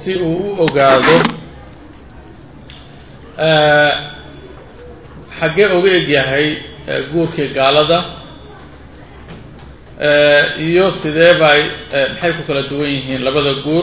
si uu u ogaado xaggee uga egyahay guurkii gaalada iyo sidee bay maxay ku kala duwan yihiin labada guur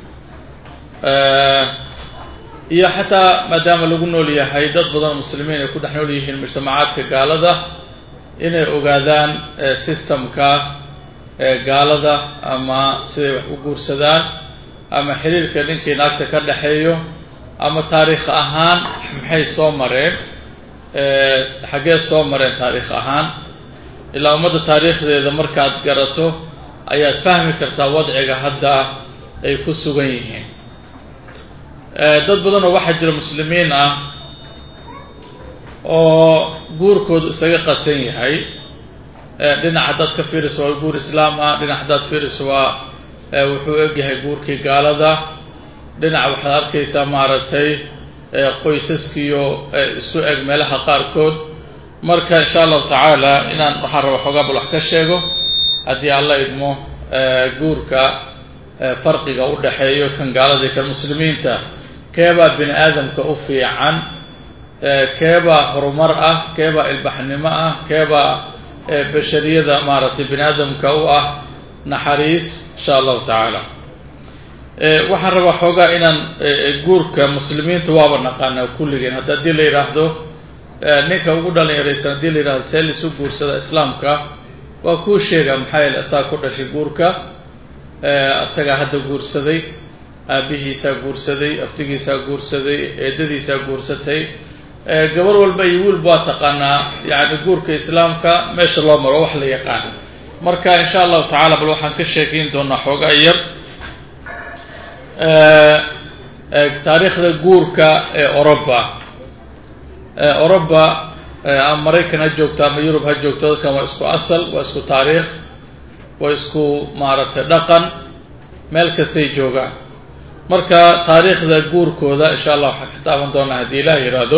iyo xataa maadaama lagu nool yahay dad badan muslimiin ay ku dhex nool yihiin mujtamacaadka gaalada inay ogaadaan systemka gaalada ama siday wax u guursadaan ama xiriirka ninkii naagta ka dhexeeyo ama taariikh ahaan maxay soo mareen xaggee soo mareen taariikh ahaan ilaa ummadda taariikhdeeda markaad garato ayaad fahmi kartaa wadciga hadda ay ku sugan yihiin dad badan oo waxaa jira muslimiin ah oo guurkoodu isaga qasan yahay dhinac haddaad ka fiiriso waa guur islaam ah dhinac haddaad fiiriso waa wuxuu egyahay guurkii gaalada dhinac waxaad arkaysaa maaragtay qoysaskiyo isu eg meelaha qaarkood marka insha allahu tacaala inaan waxaan raba xoogaa bal wax ka sheego haddii alla idmo guurka farqiga u dhexeeyo kan gaalada iyo kan muslimiinta keebaa bini aadamka u fiican keebaa horumar ah keebaa ilbaxnimo ah keebaa bashariyada maaragtay bini aadamka u ah naxariis insha allahu tacaala waxaan rabaa xoogaa inaan guurka muslimiinta waaba naqaanaa kulligeen hadda haddii la yidhaahdo ninka ugu dhalinyaraysan haddii la yidhahdo see lisu guursada islaamka waa kuu sheega maxaa yeele asaga ku dhashay guurka asagaa hadda guursaday aabihiisaa guursaday aftigiisaa guursaday eedadiisaa guursatay gabar walba iyo wiilba waa taqaanaa yacni guurka islaamka meesha loo maro wax la yaqaan marka insha allahu tacala bal waxaan ka sheekeyn doonaa xoogaa yar taariikhda guurka ee oroba oroba ama maraykan ha joogto ama yurub ha joogto dadkan waa isku asal waa isku taariikh waa isku maaragtay dhaqan meel kastay joogaan marka taariikhda guurkooda insha allah waxaan ka taaban doonaa haddii ilaah yidhaahdo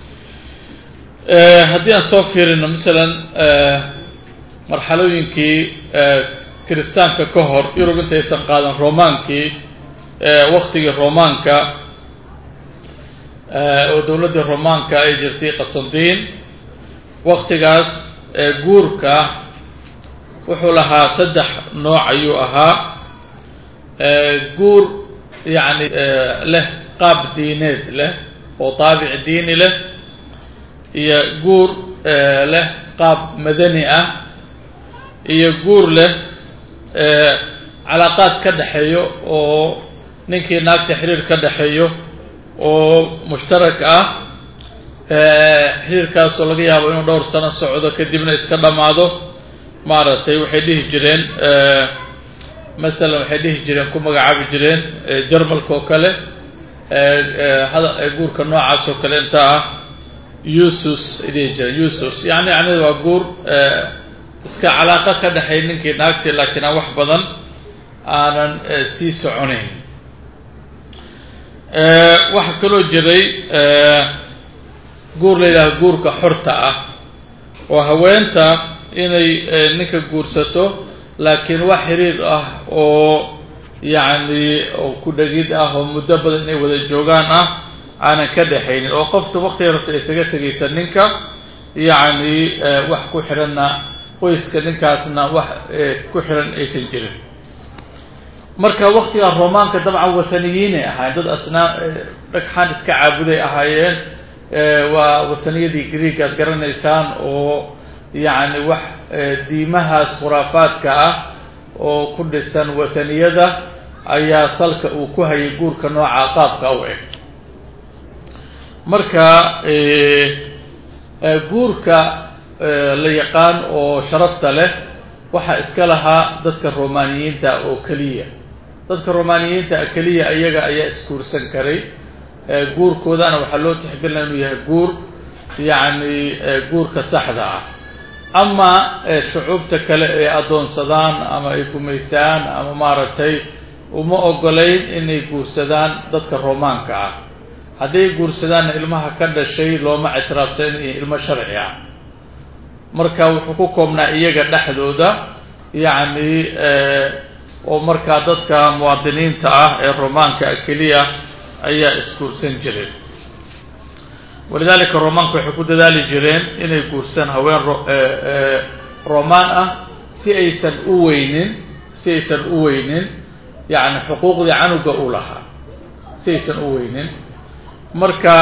haddii aan soo fiirino masalan marxalooyinkii kiristaanka ka hor yurub intaysan qaadan romaankii waktigii romaanka oo dowladdii romaanka ay jirtay qasandiin waktigaas guurka wuxuu lahaa saddex nooc ayuu ahaa guur yacni leh qaab diineed leh oo taabic diini leh iyo guur leh qaab madani ah iyo guur leh calaaqaad ka dhexeeyo oo ninkii naagta xiriir ka dhexeeyo oo mushtarak ah xiriirkaasoo laga yaabo inuu dhowr sano socdo kadibna iska dhammaado maaragtay waxay dhihi jireen masalan waxay dhihi jireen ku magacaabi jireen jarmalka oo kale guurka noocaas oo kale inta ah usus ay dhihi jireen usus yani yani waa guur iska calaaqo ka dhexeey ninkii naagtii laakiin aan wax badan aanan sii soconayn waxaa kaloo jiray guur la yidhahdo guurka xorta ah oo haweenta inay ninka guursato laakiin wax xiriir ah oo yacni oo ku dhegid ah oo muddo badan inay wada joogaan ah aanan ka dhexaynin oo qofta waktiga rabta isaga tegaysa ninka yacni wax ku xiranna qoyska ninkaasna wax ku xiran aysan jirin marka waktiga romaanka dabcan wathaniyiinay ahaayeen dad asnaa dhagxaan iska caabuday ahaayeen waa wathaniyadii greeg aad garanaysaan oo yacni wax diimahaas khuraafaadka ah oo ku dhisan wathaniyada ayaa salka uu ku hayay guurka nooca qaabka u eg marka guurka la yaqaan oo sharafta leh waxaa iska lahaa dadka romaaniyiinta oo keliya dadka romaaniyiinta keliya iyaga ayaa isguursan karay guurkoodana waxaa loo tixgelinaya inuu yahay guur yacni guurka saxda ah ama shucuubta kale ay addoonsadaan ama ay gumaystaan ama maaragtay uma ogolayn inay guursadaan dadka romaanka ah hadday guursadaanna ilmaha ka dhashay looma ictiraafsan inay ilmo sharci ah marka wuxuu ku koobnaa iyaga dhexdooda yacni oo markaa dadka muwaadiniinta ah ee romaanka keliya ayaa isguursan jireen walidaalika romaanku waxay ku dadaali jireen inay guursan haween romaan ah si aysan u weynin si aysan u weynin yacni xuquuqdii canuga u lahaa si aysan u weynin marka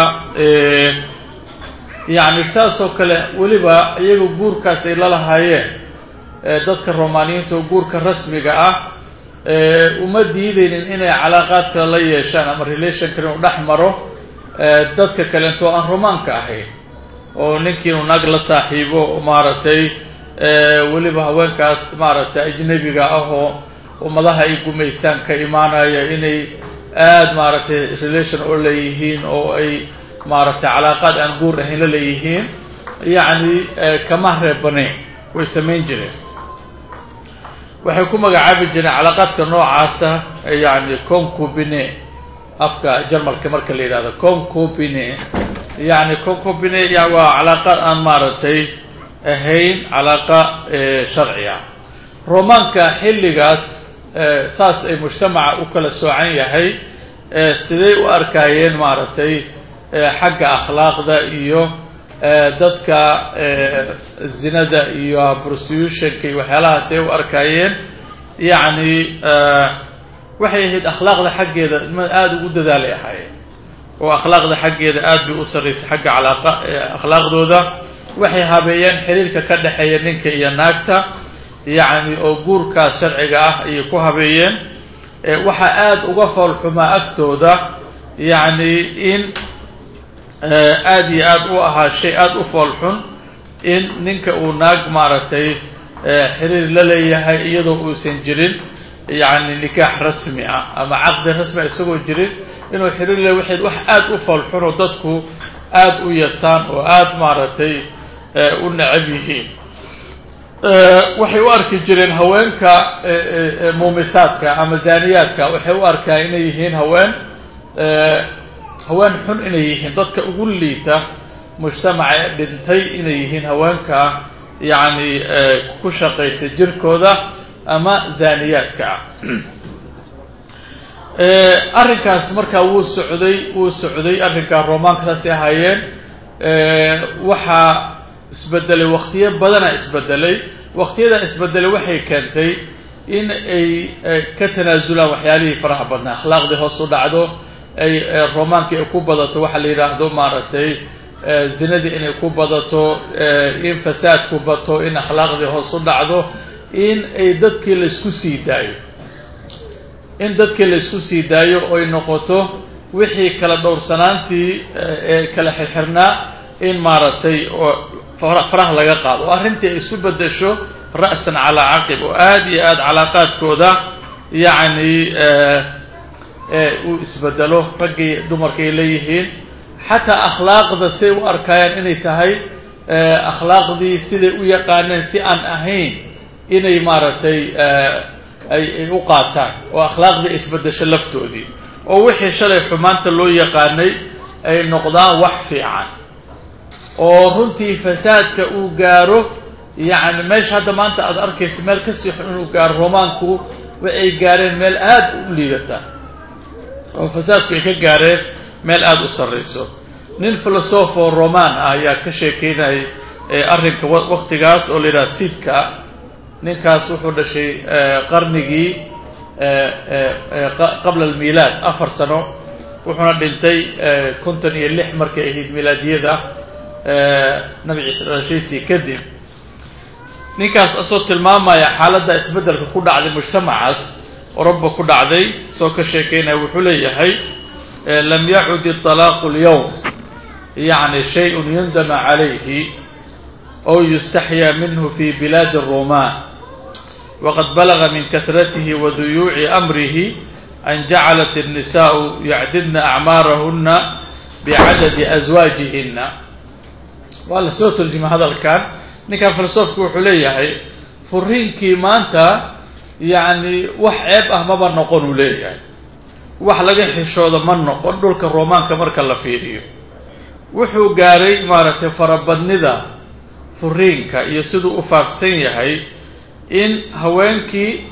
yacni saas oo kale weliba iyaga guurkaas ay la lahaayeen dadka romaaniyiinta oo guurka rasmiga ah uma diideynin inay calaaqaad kale la yeeshaan ama relation kale inu dhex maro dadka kalento aan romaanka ahayn oo ninkii inu naag la saaxiibo maaragtay weliba haweenkaas maaragtay ajnebiga ah oo ummadaha ay gumaysaan ka imaanaya inay aada maaragtay relation oo leeyihiin oo ay maaragtay calaaqaad aan guur ahayn la leeyihiin yacni kama reebaneyn way samayn jireen waxay ku magacaabi jireen calaaqaadka noocaasa yacni concubine afka jarmalka marka la yidhahdo concubine yacni concubine ya waa calaaqaad aan maaragtay ahayn calaaqa sharciga romaanka xilligaas saas ay mujtamaca u kala soocan yahay siday u arkaayeen maaragtay xagga akhlaaqda iyo dadka zinada iyo prostitutionka iyo waxyaalahaas ay u arkaayeen yacni waxay ahayd akhlaaqda xaggeeda ma aada ugu dadaalay ahaayeen oo akhlaaqda xaggeeda aada bay u sarraysay xagga calaaqa akhlaaqdooda waxay habeeyeen xiriirka ka dhexeeya ninka iyo naagta yacni oo guurkaas sharciga ah ayay ku habeeyeen waxaa aada uga foolxumaa agtooda yacni in aada iyo aada u ahaa shay aada u foolxun in ninka uu naag maaragtay xiriir la leeyahay iyadoo uusan jirin yacni nikaax rasmi ah ama caqdi rasmi ah isagoo jirin inuu xiriir le waxay wax aada u foolxun oo dadku aada u yasaan oo aada maaragtay u necab yihiin waxay u arki jireen haweenka muumisaadka ama zaaniyaadka waxay u arkaan inay yihiin haween haween xun inay yihiin dadka ugu liita mujtamaca ee dhintay inay yihiin haweenka yacni ku shaqaysa jirkooda ama zaaniyaadka ah arrinkaas markaa wuu socday wuu socday arrinkaa romaanka saasay ahaayeen waxaa isbedelay waktiyo badana isbedelay waktiyada isbedelay waxay keentay in ay ka tanaasulaan waxyaalihii faraha badnaa akhlaaqdii hoos u dhacdo ay romaanka ay ku badato waxaa la yidhaahdo maaragtay zinadii inay ku badato in fasaadku bato in akhlaaqdii hoos u dhacdo in ay dadkii laysku sii daayo in dadkii laysku sii daayo oy noqoto wixii kala dhowrsanaantii ee kala xirxirnaa in maaragtay oo faraha laga qaado oo arrintii ay isu bedesho ra'san calaa caqib oo aada iyo aada calaaqaadkooda yacni uu isbedelo raggii dumarka ay leeyihiin xataa akhlaaqda siay u arkaayaan inay tahay akhlaaqdii siday u yaqaaneen si aan ahayn inay maaragtay ay u qaataan oo akhlaaqdii isbedesho laftoodii oo wixii shalay xumaanta loo yaqaanay ay noqdaan wax fiican oo runtii fasaadka uu gaaro yacni meesha hadda maanta aada arkaysa meel kasii xun inuu gaaro romaanku waxay gaareen meel aada u liidata oo fasaadku ay ka gaareen meel aada u sarrayso nin filosofo roman ah ayaa ka sheekeynayay arrinka waktigaas oo la yidhaha sidka ninkaas wuxuu dhashay qarnigii qabla almilaad afar sano wuxuuna dhintay konton iyo lix markay ahayd milaadiyada nabi ciise dhalashaysii kadib ninkaas asoo tilmaamaya xaaladda isbeddelka ku dhacday mujtamacaas oroba ku dhacday soo ka sheekeynaya wuxuu leeyahay lam yacud iطalaaqu اlyowm yacni shayء yundama calayhi ow yustaxyaa minhu fi bilaadi الroman waqad balaga min kahratihi wa duyuuci amrihi an jacalat الnisaءu yacdidna acmaarahuna bicadadi aswaajihina waa la soo turjima hadalkan ninkan filosofku wuxuu leeyahay furiinkii maanta yacni wax ceeb ah maba noqon uu leeyahay wax laga xishooda ma noqon dhulka romaanka marka la fiiriyo wuxuu gaaray maaragtay farabadnida furiinka iyo siduu u faafsan yahay in haweenkii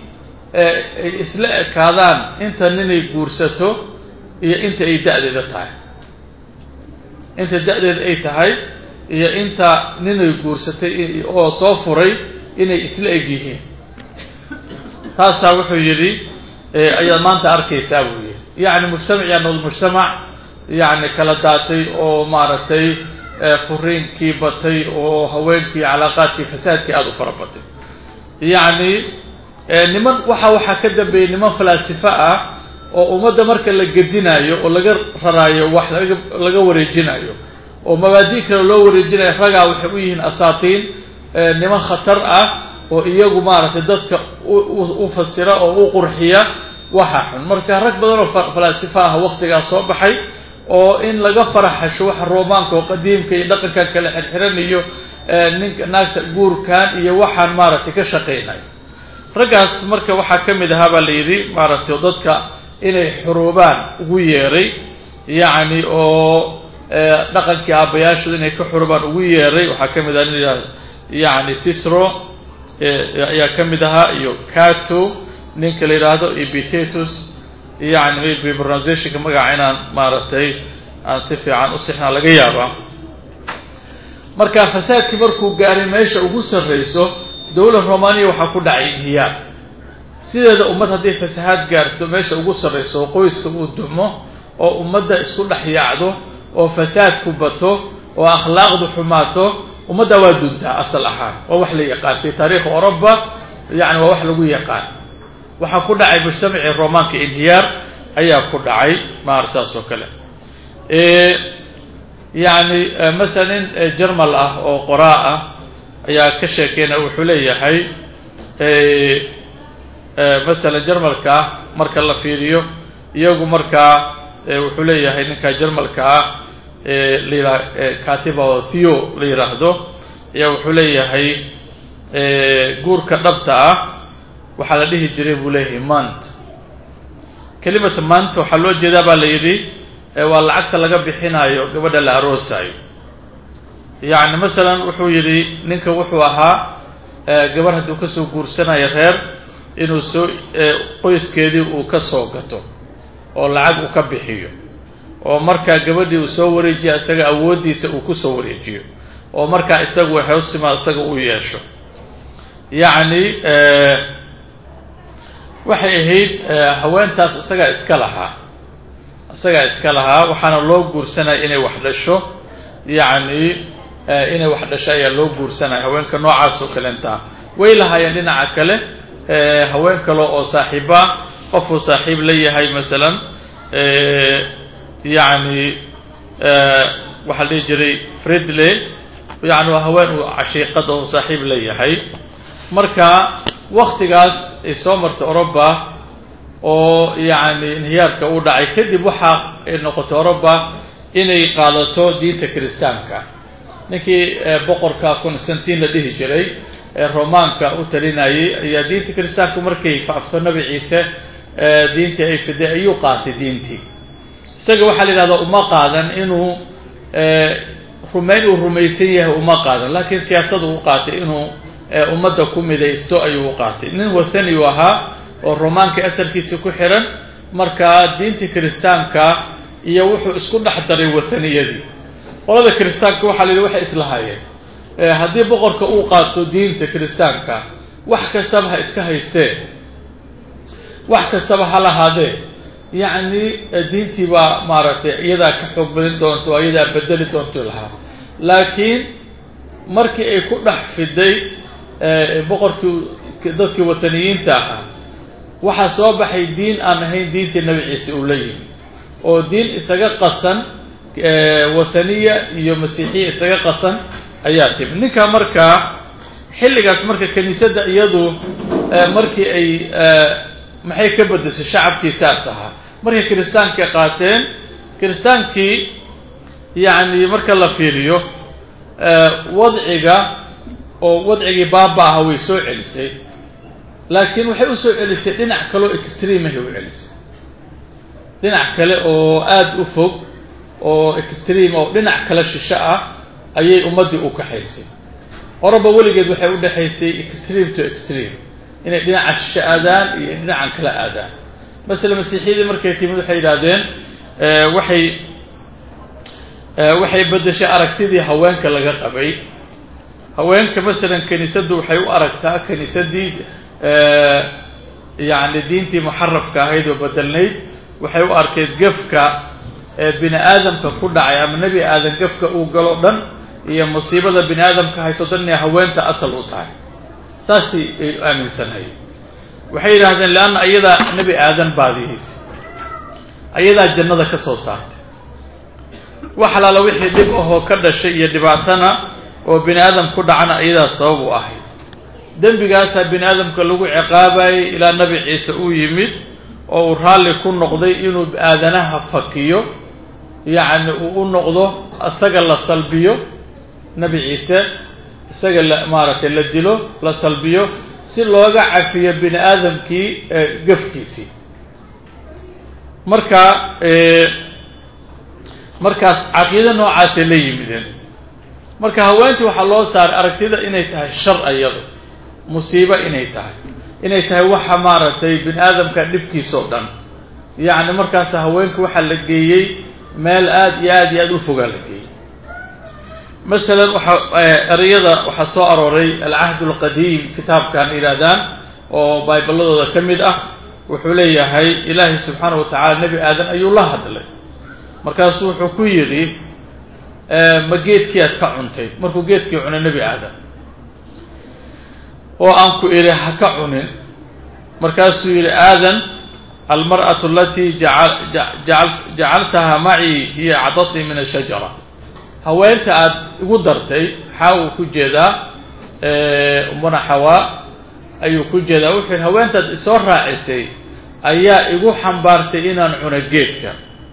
ay isla ekaadaan inta ninay guursato iyo inta ay da-deeda tahay inta da-deeda ay tahay iyo inta ninay guursatay oo soo furay inay isla eg yihiin taasaa wuxuu yidhi ayaad maanta arkaysaa buu yidhi yacni mujtamac yaanod mujtamac yacni kala daatay oo maaragtay furiinkii batay oo haweenkii calaaqaadkii fasaadkii aada u fara batay yacni niman waxa waxaa ka dambeeyey niman falaasifo ah oo ummadda marka la gedinayo oo laga raraayo wax laga laga wareejinayo oo mabaadi kale loo wareejinayo ragaa waxay u yihiin asaatiin niman khatar ah oo iyagu maaragtay dadka u fasira oo u qurxiya waxa xun marka rag badan oo falaasifo ah waktigaas soo baxay oo in laga faraxasho waxa roomaanka oo qadiimka iyo dhaqankan kale xirxiran iyo ninka naagta guurkan iyo waxaan maaragtay ka shaqaynayo raggaas marka waxaa ka mid ahaa baa la yidhi maaragtay dadka inay xuruubaan ugu yeeray yacni oo dhaqankii aabbayaashooda inay ka xuruubaan ugu yeeray waxaa ka mid aha nin yacni cicero ayaa ka mid ahaa iyo cato ninka la yidhaahdo epitatus yani maybe pronunciationka magaca inaan maaragtay aan si fiican u sixnaa laga yaabaa marka fasaadkii markuu gaaray meesha ugu sarrayso dowlad romaniya waxaa ku dhacay inhiyaar sideeda ummad hadday fasahaad gaarto meesha ugu sarrayso oo qoyska uu dumo oo ummadda isku dhex yaacdo oo fasaadku bato oo akhlaaqdu xumaato ummadda waa duntaa asal ahaan waa wax la yaqaan fi taariikhi oroba yani waa wax lagu yaqaan waxaa ku dhacay mujtamacii romaanka inhiyaar ayaa ku dhacay maar saas oo kale yani masala nin jermal ah oo qoraa ah ayaa ka sheekeynaya wuxuu leeyahay masalan jermalka marka la fiiriyo iyagu markaa wuxuu leeyahay ninka jermalka ah layia katiba oo theo la yidhaahdo ayaa wuxuu leeyahay guurka dhabta ah waxaa la dhihi jiray buu leeyahay mant kelimata mant waxaa loo jeedaa baa la yidhi waa lacagta laga bixinayo gabadha la aroosayo yacni masalan wuxuu yidhi ninka wuxuu ahaa gabarh hadduu kasoo guursanayo reer inuu soo qoyskeedii uu ka soo gato oo lacag uu ka bixiyo oo markaa gabadhii uu soo wareejiyo isaga awooddiisa uu kusoo wareejiyo oo markaa isagu hewsima isaga u yeesho yacni waxay ahayd haweentaas isagaa iska lahaa isagaa iska lahaa waxaana loo guursanaya inay wax dhasho yacni inay wax dhasho ayaa loo guursanaya haweenka noocaas oo kalenta way lahaayeen dhinaca kale haween kale oo saaxiiba qofuu saaxiib la yahay masalan yacni waxaa la dhihi jiray fridley yani waa haween uu cashiiqada oo saaxiib la yahay marka waktigaas ay soo martay oroba oo yacni inhiyaarka uu dhacay kadib waxa ay noqotay oroba inay qaadato diinta kiristaanka ninkii boqorka constantin la dhihi jiray ee romaanka u talinayay ayaa diinta kiristaanku markay faafto nabi ciise diintii ay fiday ayuu qaatay diintii isaga waxaa la yidhahdaa uma qaadan inuu rumayn uu rumaysan yahay uma qaadan laakiin siyaasadu u qaatay inuu ummadda ku midaysto ayuu u qaatay nin wathani u ahaa oo romaanka asalkiisa ku xiran markaa diintii kiristaanka iyo wuxuu isku dhex daray wathaniyadii qolada kiristaanka waxaa la yidhi waxay islahaayeen haddii boqorka uu qaato diinta kiristaanka wax kastaba ha iska haystee wax kastaba ha lahaadee yacni diintii baa maaragtay iyadaa ka xoog badin doonto o iyadaa bedeli doonto lahaa laakiin markii ay ku dhex fiday boqorkii dadkii wataniyiinta ahaa waxaa soo baxay diin aan ahayn diintii nabi ciise uu la yimi oo diin isaga qasan wathaniya iyo masiixiya isaga qasan ayaa timi ninka markaa xilligaas marka kiniisadda iyadu markii ay maxay ka bedeshay shacabkii saas ahaa markay kiristaanka qaateen kiristaankii yacni marka la fiiriyo wadciga oo wadcigii baaba aha way soo celisay laakiin waxay usoo celisay dhinac kaleoo extreamahay u celisay dhinac kale oo aada u fog oo extream oo dhinac kale shisho ah ayay ummaddii u kaxaysay oroba weligeed waxay u dhexaysay extreme to extreme inay dhinaca shishe aadaan iyo dhinacan kala aadaan masele masiixiyadii markay timid waxay yidhaahdeen waxay waxay beddeshay aragtidii haweenka laga qabay haweenka masalan kiniisaddu waxay u aragtaa kiniisaddii yacni diintii muxarafka ahayd oo bedelnayd waxay u arkeyd gefka bini aadamka ku dhacay ama nebi aadan gefka uu galo dhan iyo musiibada bini aadamka hayso dhan inay haweenta asal u tahay saasay ay aaminsanahay waxay yidhaahdeen leanna ayadaa nebi aadan baadiyeysa ayadaa jannada ka soo saartay wax alaala wixii dhib ahoo ka dhashay iyo dhibaatana oo bini aadam ku dhacana ayadaa sabab u ahayd dembigaasaa bini aadamka lagu ciqaabayay ilaa nebi ciise uu yimid oo uu raalli ku noqday inuu aadanaha fakiyo yacni uu u noqdo isaga la salbiyo nebi ciise isaga la maaragtay la dilo la salbiyo si looga cafiyo bini aadamkii gefkiisii marka markaas caqiido noocaasay la yimideen marka haweentii waxaa loo saaray aragtida inay tahay shar iyado musiibo inay tahay inay tahay waxa maaragtay bini aadamka dhibkiisao dhan yacni markaas haweenka waxaa la geeyey meel aada iyo aada iyo aada u fogaa la geeyey masalan waxaa ereyada waxaa soo arooray alcahd alqadiim kitaabkan yidhaahdaan oo bayballadooda ka mid ah wuxuu leeyahay ilaahay subxaana wa tacala nebi aadan ayuu la hadlay markaasuu wuxuu ku yidhi ma geedkii aad ka cuntay markuu geedkii cunay nebi aadan oo aan ku idhi ha ka cunin markaasuu yidhi aadan almar'atu alatii jacaltaha macii hiya acdatnii min ashajara haweenta aad igu dartay xaa uu ku jeedaa umana xawaa ayuu ku jeedaa wuxuu yidhi haweentaad isoo raacisay ayaa igu xambaartay inaan cuno geedka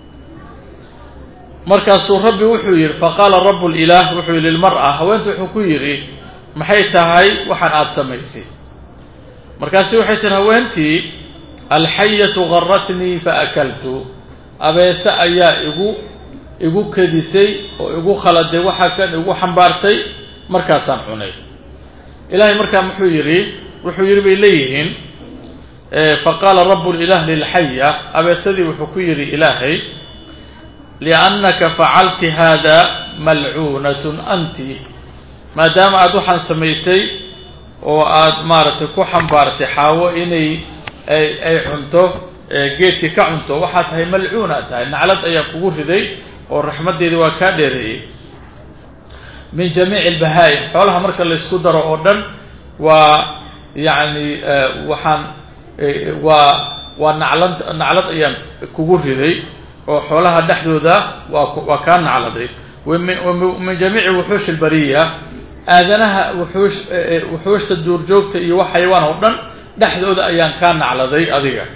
markaasuu rabbi wuxuu yidhi faqaala rabu lilaah wuxuu yidhi lilmar'a haweenta wuxuu ku yidhi maxay tahay waxaan aada samaysay markaasi waxay tihi haweentii alxayatu garatnii faakaltu abeese ayaa igu igu kadisay oo igu khaladay waxa kan igu xambaartay markaasaan cunay ilaahay markaa muxuu yidhi wuxuu yidhi bay leeyihiin faqaala rabu lilah lilxaya abeesadii wuxuu ku yidhi ilaahay liannaka facalti hada malcuunatun anti maadaama aada waxaan samaysay oo aada maaragtay ku xambaartay xaawo inay ay ay cunto geedkii ka cunto waxaa tahay malcuuna tahay naclad ayaa kugu riday oo raxmaddeedii waa kaa dheereeyey min jamiici albahaa'im xoolaha marka laysku daro oo dhan waa yacni waxaan waa waa naclad naclad ayaan kugu riday oo xoolaha dhexdooda waa waa kaa nacladay min jamiici wuxuush albariya aadanaha wuxuush wuxuushta duurjoogta iyo wax xayawaan oo dhan dhexdooda ayaan kaa nacladay adiga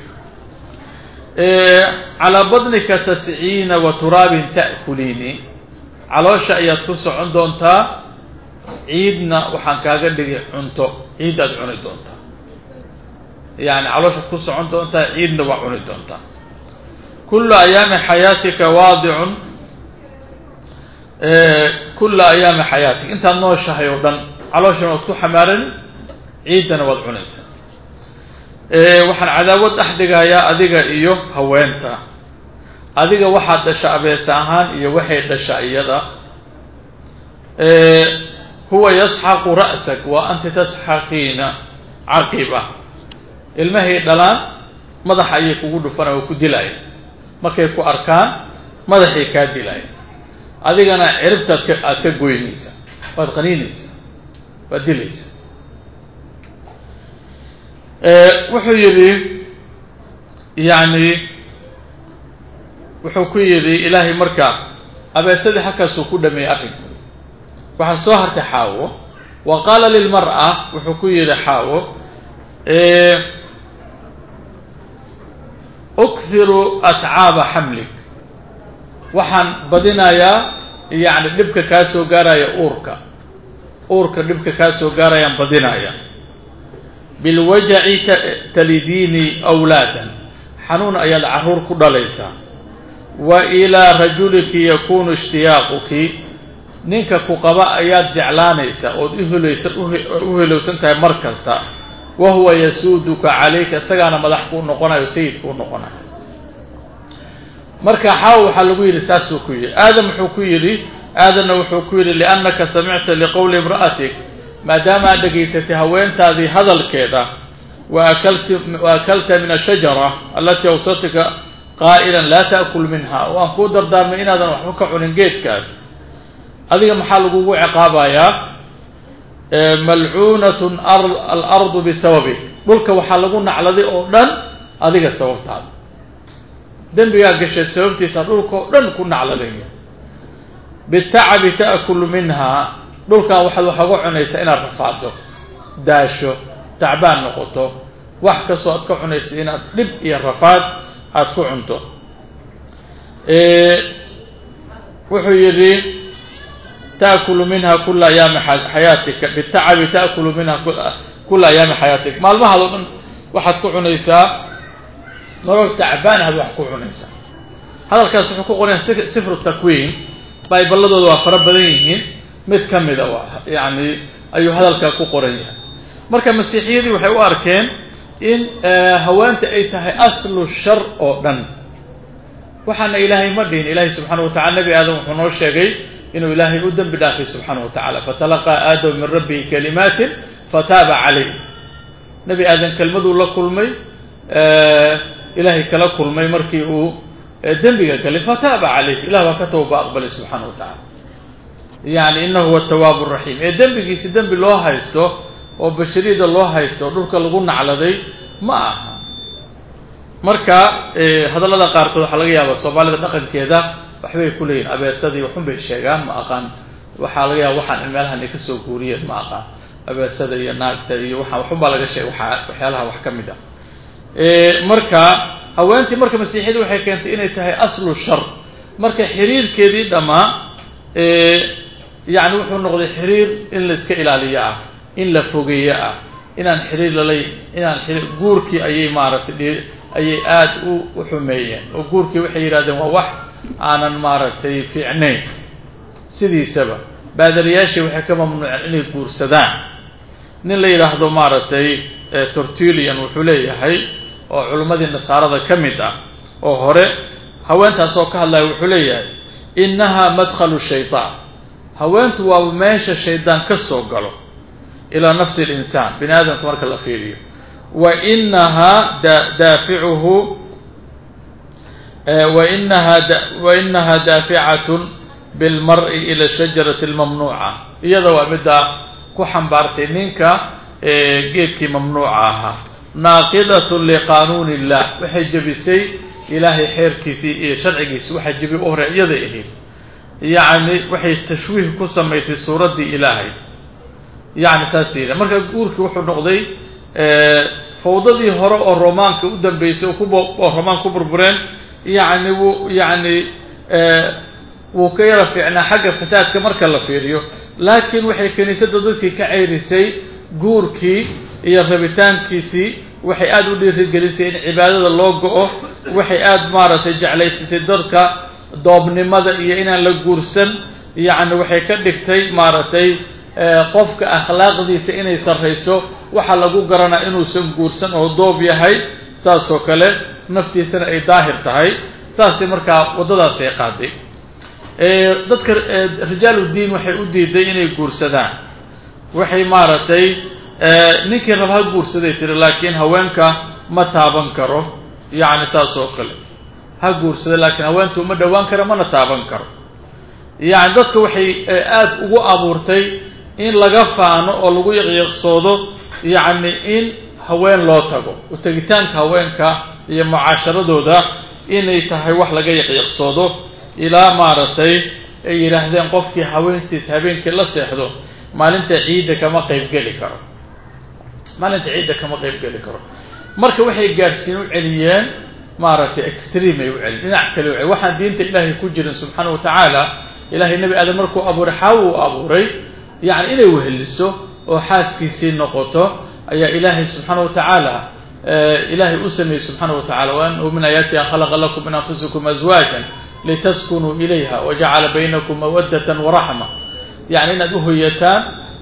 calaa badnika tasciina wa turaabin ta'kuliini caloosha ayaad ku socon doontaa ciidna waxaan kaaga dhigay cunto ciid aad cuni doontaa yani calooshaad ku socon doontaa ciidna waa cuni doontaa kula ayaami xayaatika waadicun kula ayaami xayaatika intaad nooshahay oo dhan calooshana waad ku xamaarani ciiddana waad cunaysaa waxaan cadaawad dhex dhigayaa adiga iyo haweenta adiga waxaad dhasha abeesa ahaan iyo waxay dhasha iyada huwa yasxaqu ra'sak wa anta tasxaqiina caqiba ilmahay dhalaan madaxa ayay kugu dhufana waa ku dilaya markay ku arkaan madaxay kaa dilaya adigana ciribtaad ka aada ka goynaysaa waad qaniinaysaa waad dilaysaa wuxuu yidhi yacni wuxuu ku yidhi ilaahay marka abeesadii halkaasuu ku dhameeyey arrinku waxaa soo hartay xaawo wa qaala lilmar'a wuxuu ku yidhi xaawo ukhiru atcaaba xamlik waxaan badinayaa yacni dhibka kaa soo gaaraya uurka uurka dhibka kaa soo gaarayaan badinaya bilwajaci talidiini awlaadan xanuun ayaad carruur ku dhalaysaa wa ilaa rajuliki yakunu ishtiyaaquki ninka ku qaba ayaad jeclaanaysaa ood uhelaysa u helowsan tahay mar kasta wa huwa yasuuduka calayka isagaana madax kuu noqonayo sayid kuu noqonayo marka xaaw waxaa lagu yidhi saasuu ku yidhi aadam wuxuu ku yidhi aadamna wuxuu ku yidhi liannaka samicta liqowli imra'atik maadaama aad dhegaysatay haweentaadii hadalkeeda waakalti wa akalta min ashajara alatii awsatika qaa'ilan laa ta'kul minha waan kuu dardaarmay inaadan waxba ka cunin geedkaas adiga maxaa lagugu ciqaabayaa malcuunatun alardu bisababik dhulka waxaa lagu nacladay oo dhan adiga sababtaada dembigaa gashay sababtiisa dhulka oo dhan ku nacladaya bitacabi ta'kulu minha dhulkan waxaad wax uga cunaysaa inaad rafaado daasho tacbaan noqoto wax kastoo aad ka cunaysa inaad dhib iyo rafaad aada ku cunto wuxuu yidhi ta'kulu minha kula ayaami xayaatika bitacabi ta'kulu minha kula ayaami xayaatika maalmahaad oo dhan waxaad ku cunaysaa nolol tacbaan aad wax ku cunaysaa hadalkaas wuxuu ku qoran sifru takwiin bayballadooda waa fara badan yihiin mid ka mida yani ayuu hadalkaa ku qoran yahay marka masiixiyadii waxay u arkeen in haweenta ay tahay aslu shar oo dhan waxaana ilaahay ma dhihin ilaahay subxaana wa tacala nebi aadam wuxuu noo sheegay inuu ilaahay u dembi dhaafay subxaana wa tacala fatalaqaa aadamu min rabbihi kalimaatin fataaba calayh nebi aadam kelmaduu la kulmay ilaahay kala kulmay markii uu dembiga galay fataaba calayh ilah baa ka tawba aqbalay subxaana wa tacala yani inahu huwa atawaabu raxiim ee dembigiisi dembi loo haysto oo bashariyada loo haysto oo dhulka lagu nacladay ma aha marka hadallada qaarkood waxaa laga yaaba soomaalida dhaqankeeda waxbay ku leeyihin abeesadii waxun bay sheegaan ma aqaan waxaa laga yaaba waxaan in meelahan ay kasoo guuriyeen ma aqaan abeesada iyo naagta iyo waa waxun baa laga sheegay waa waxyaalaha wax ka mid ah marka haweentii marka masiixiyada waxay keentay inay tahay aslu shar marka xiriirkeedii dhammaa yani wuxuu noqday xiriir in la iska ilaaliyo ah in la fogeeyo ah inaan xiriir lalay inaan xiriir guurkii ayay maaragtay ayay aada u u xumeeyeen oo guurkii waxay yidhahdeen waa wax aanan maaragtay fiicnayn sidiisaba baadariyaashii waxay ka mamnuuceen inay guursadaan nin la yidhaahdo maaragtay tortulian wuxuu leeyahay oo culimmadii nasaarada ka mid ah oo hore haweentaas oo ka hadlaya wuxuu leeyahay innaha madkhalu shaydaan haweentu waa meesha shaydaan ka soo galo ilaa nafsi linsaan bini aadamka marka la fiiriyo wa inahaa daaficuhu wainaha wainaha daaficatun bilmari ila shajarati almamnuuca iyada waa middaa ku xambaartay ninka geedkii mamnuuca ahaa naaqidatun liqanuuni illah waxay jebisay ilaahay xeerkiisii iyo sharcigiisi waxaa jebi u hore iyaday ahayd yacni waxay tashwiih ku samaysay suuraddii ilaahay yani saas yidha marka guurkii wuxuu noqday fawdadii hore oo romaanka u dambeysay oo romaan ku burbureen yani wuu yani wuu ka yara fiicnaa xagga fasaadka marka la fiiriyo laakiin waxay kiniisadda dadkii ka ceyrisay guurkii iyo rabitaankiisii waxay aada u dhiirigelisay in cibaadada loo go-o waxay aada maaragtay jeclaysisay dadka doobnimada iyo inaan la guursan yacni waxay ka dhigtay maaragtay qofka akhlaaqdiisa inay sarrayso waxaa lagu garanaa inuusan guursan oo doob yahay saasoo kale naftiisana ay daahir tahay saasay markaa waddadaasay qaaday dadka rijaaludiin waxay u diiday inay guursadaan waxay maaragtay ninkii raba ha guursaday tiri laakiin haweenka ma taaban karo yacni saas oo kale ha guursada laakiin haweentu uma dhowaan karo mana taaban karo yacni dadka waxay aada ugu abuurtay in laga faano oo lagu yaqyaqsoodo yacni in haween loo tago utegitaanka haweenka iyo mucaasharadooda inay tahay wax laga yaqyaqsoodo ilaa maaragtay ay yidhaahdeen qofkii haweentiis habeenkii la seexdo maalinta ciidda kama qaybgeli karo maalinta ciidda kama qaybgeli karo marka waxay gaadhsiin u celiyeen maaragtay extreme ay u celiyeen dhinac kale u celiyen waxaan diinta ilaahay ku jirin subxaana wa tacaala ilahay nebi aadam markuu abuuray xaawo uu abuuray yacni inay weheliso oo xaaskiisii noqoto ayaa ilaahay subxaana wa tacaala ilaahay u sameeyey subxaana wa tacala wa anahu min aayaati an khalaqa lakum min anfusikum azwaajan litaskunuu ilayha wajacala baynakum mawaddatan waraxma yacni inaad uhoyataan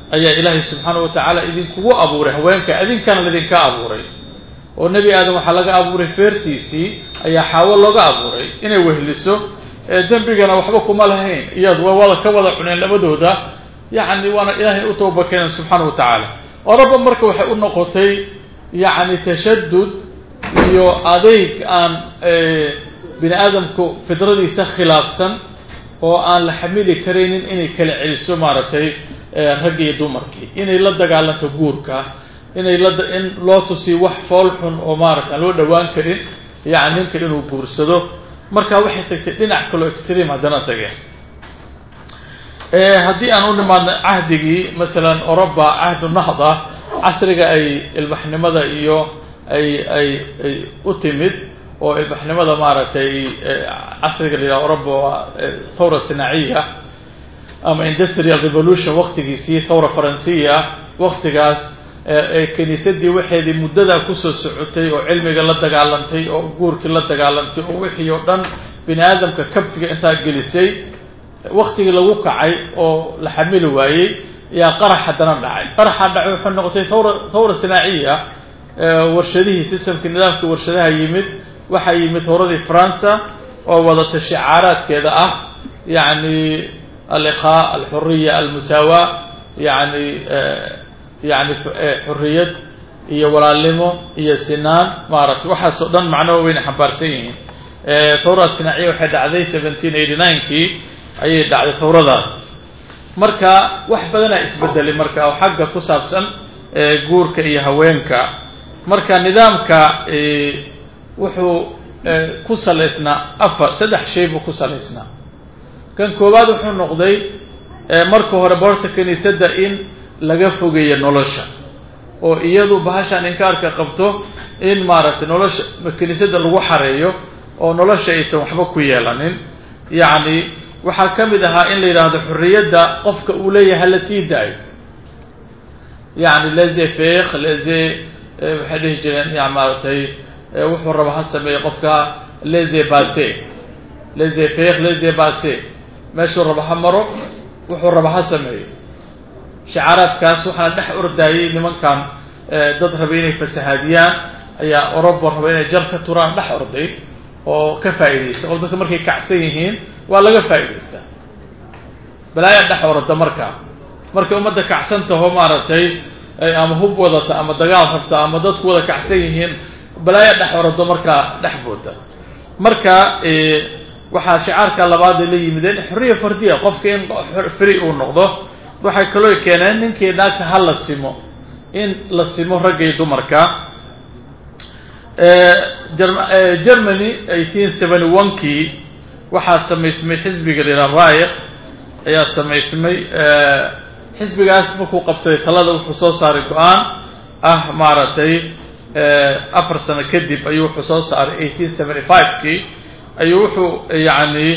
ayaa ilaahay subxaana wa tacaala idinkugu abuuray haweenka idinkana laydinka abuuray oo nebi aadam waxaa laga abuuray feertiisii ayaa xaawo looga abuuray inay wehliso dembigana waxba kuma lahayn iyad waa wada ka wada cuneen labadooda yacni waana ilaahay u tooba keenan subxaana wa tacaala oraba marka waxay u noqotay yacni tashadud iyo adeyg aan bini aadamku fidradiisa khilaafsan oo aan la xamili karaynin inay kala celiso maaragtay raggi iyo dumarkii inay la dagaalanto guurka inay la in loo tusiyo wax fool xun oo maarata aan loo dhowaan karin yani ninka inuu guursado marka waxay tagtay dhinac kaloo extream haddana tageen haddii aan u nimaadno cahdigii masalan oroba cahdu nahda casriga ay ilbaxnimada iyo ay ay ay u timid oo ilbaxnimada maaragtay casriga la yidhaha oroba waa thawra sinaaciya ama industrial revolution waktigiisii thawra faransiya waktigaas kiniisadii waxeedii muddadaa kusoo socotay oo cilmiga la dagaalantay oo guurkii la dagaalantay oo wixii oo dhan bini aadamka kabtiga intaa gelisay waktigii lagu kacay oo la xamili waayey ayaa qarax haddana dhacay qaraxa dhacay waxay noqotay thawra thawra sinaaciya warshadihii systemkii nidaamkii warshadaha yimid waxaa yimid thawradii faransa oo wadata shicaaraadkeeda ah yacni alikhaa alxuriya almusaawa yani yani xuriyad iyo walaalnimo iyo sinaan maaragtay waxaasoo dhan macno wayna xambaarsan yihiin thawra sinaaciya waxay dhacday seventeen eighty nine-kii ayay dhacday thawradaas marka wax badanaa isbedelay marka oo xagga ku saabsan guurka iyo haweenka marka nidaamka wuxuu ku salaysnaa afar saddex shay buu ku salaysnaa kan koowaad wuxuu noqday marka hore boorta kiniisadda in laga fogeeyo nolosha oo iyadu bahashaan inkaarka qabto in maaragtay nolosha kiniisadda lagu xareeyo oo nolosha aysan waxba ku yeelanin yacni waxaa ka mid ahaa in la yidhaahdo xorriyadda qofka uu leeyahay hala sii daayo yacni leze feekh leze waxay dhihi jireen ya maaragtay wuxuu raba ha sameeyo qofka leze base leze feekh leze base meeshuu raba ha maro wuxuu raba ha sameeyo shicaaraadkaas waxaana dhex ordaayay nimankan dad rabay inay fasahaadiyaan ayaa oroba raba inay jar ka turaan dhex orday oo ka faa'iidaysta oo dadka markay kacsan yihiin waa laga faa'idaystaa balaayaa dhex orada marka markay ummadda kacsan taho maaragtay ama hub wadata ama dagaal rabta ama dadku wada kacsan yihiin balaaya dhex orado markaa dhex booda marka waxaa shicaarka labaad ay la yimideen xorriya fardiya qofka in free uu noqdo waxay kaloo keeneen ninkii naagta ha la simo in la simo ragga iyo dumarka germany eighteen seventy one kii waxaa samaysmay xisbiga la yidhaha raayik ayaa samaysmay xisbigaas markuu qabsaday talada wuxuu soo saaray go-aan ah maaragtay afar sano kadib ayuu wuxuu soo saaray eighteen seventy five kii ayuu wuxuu yacni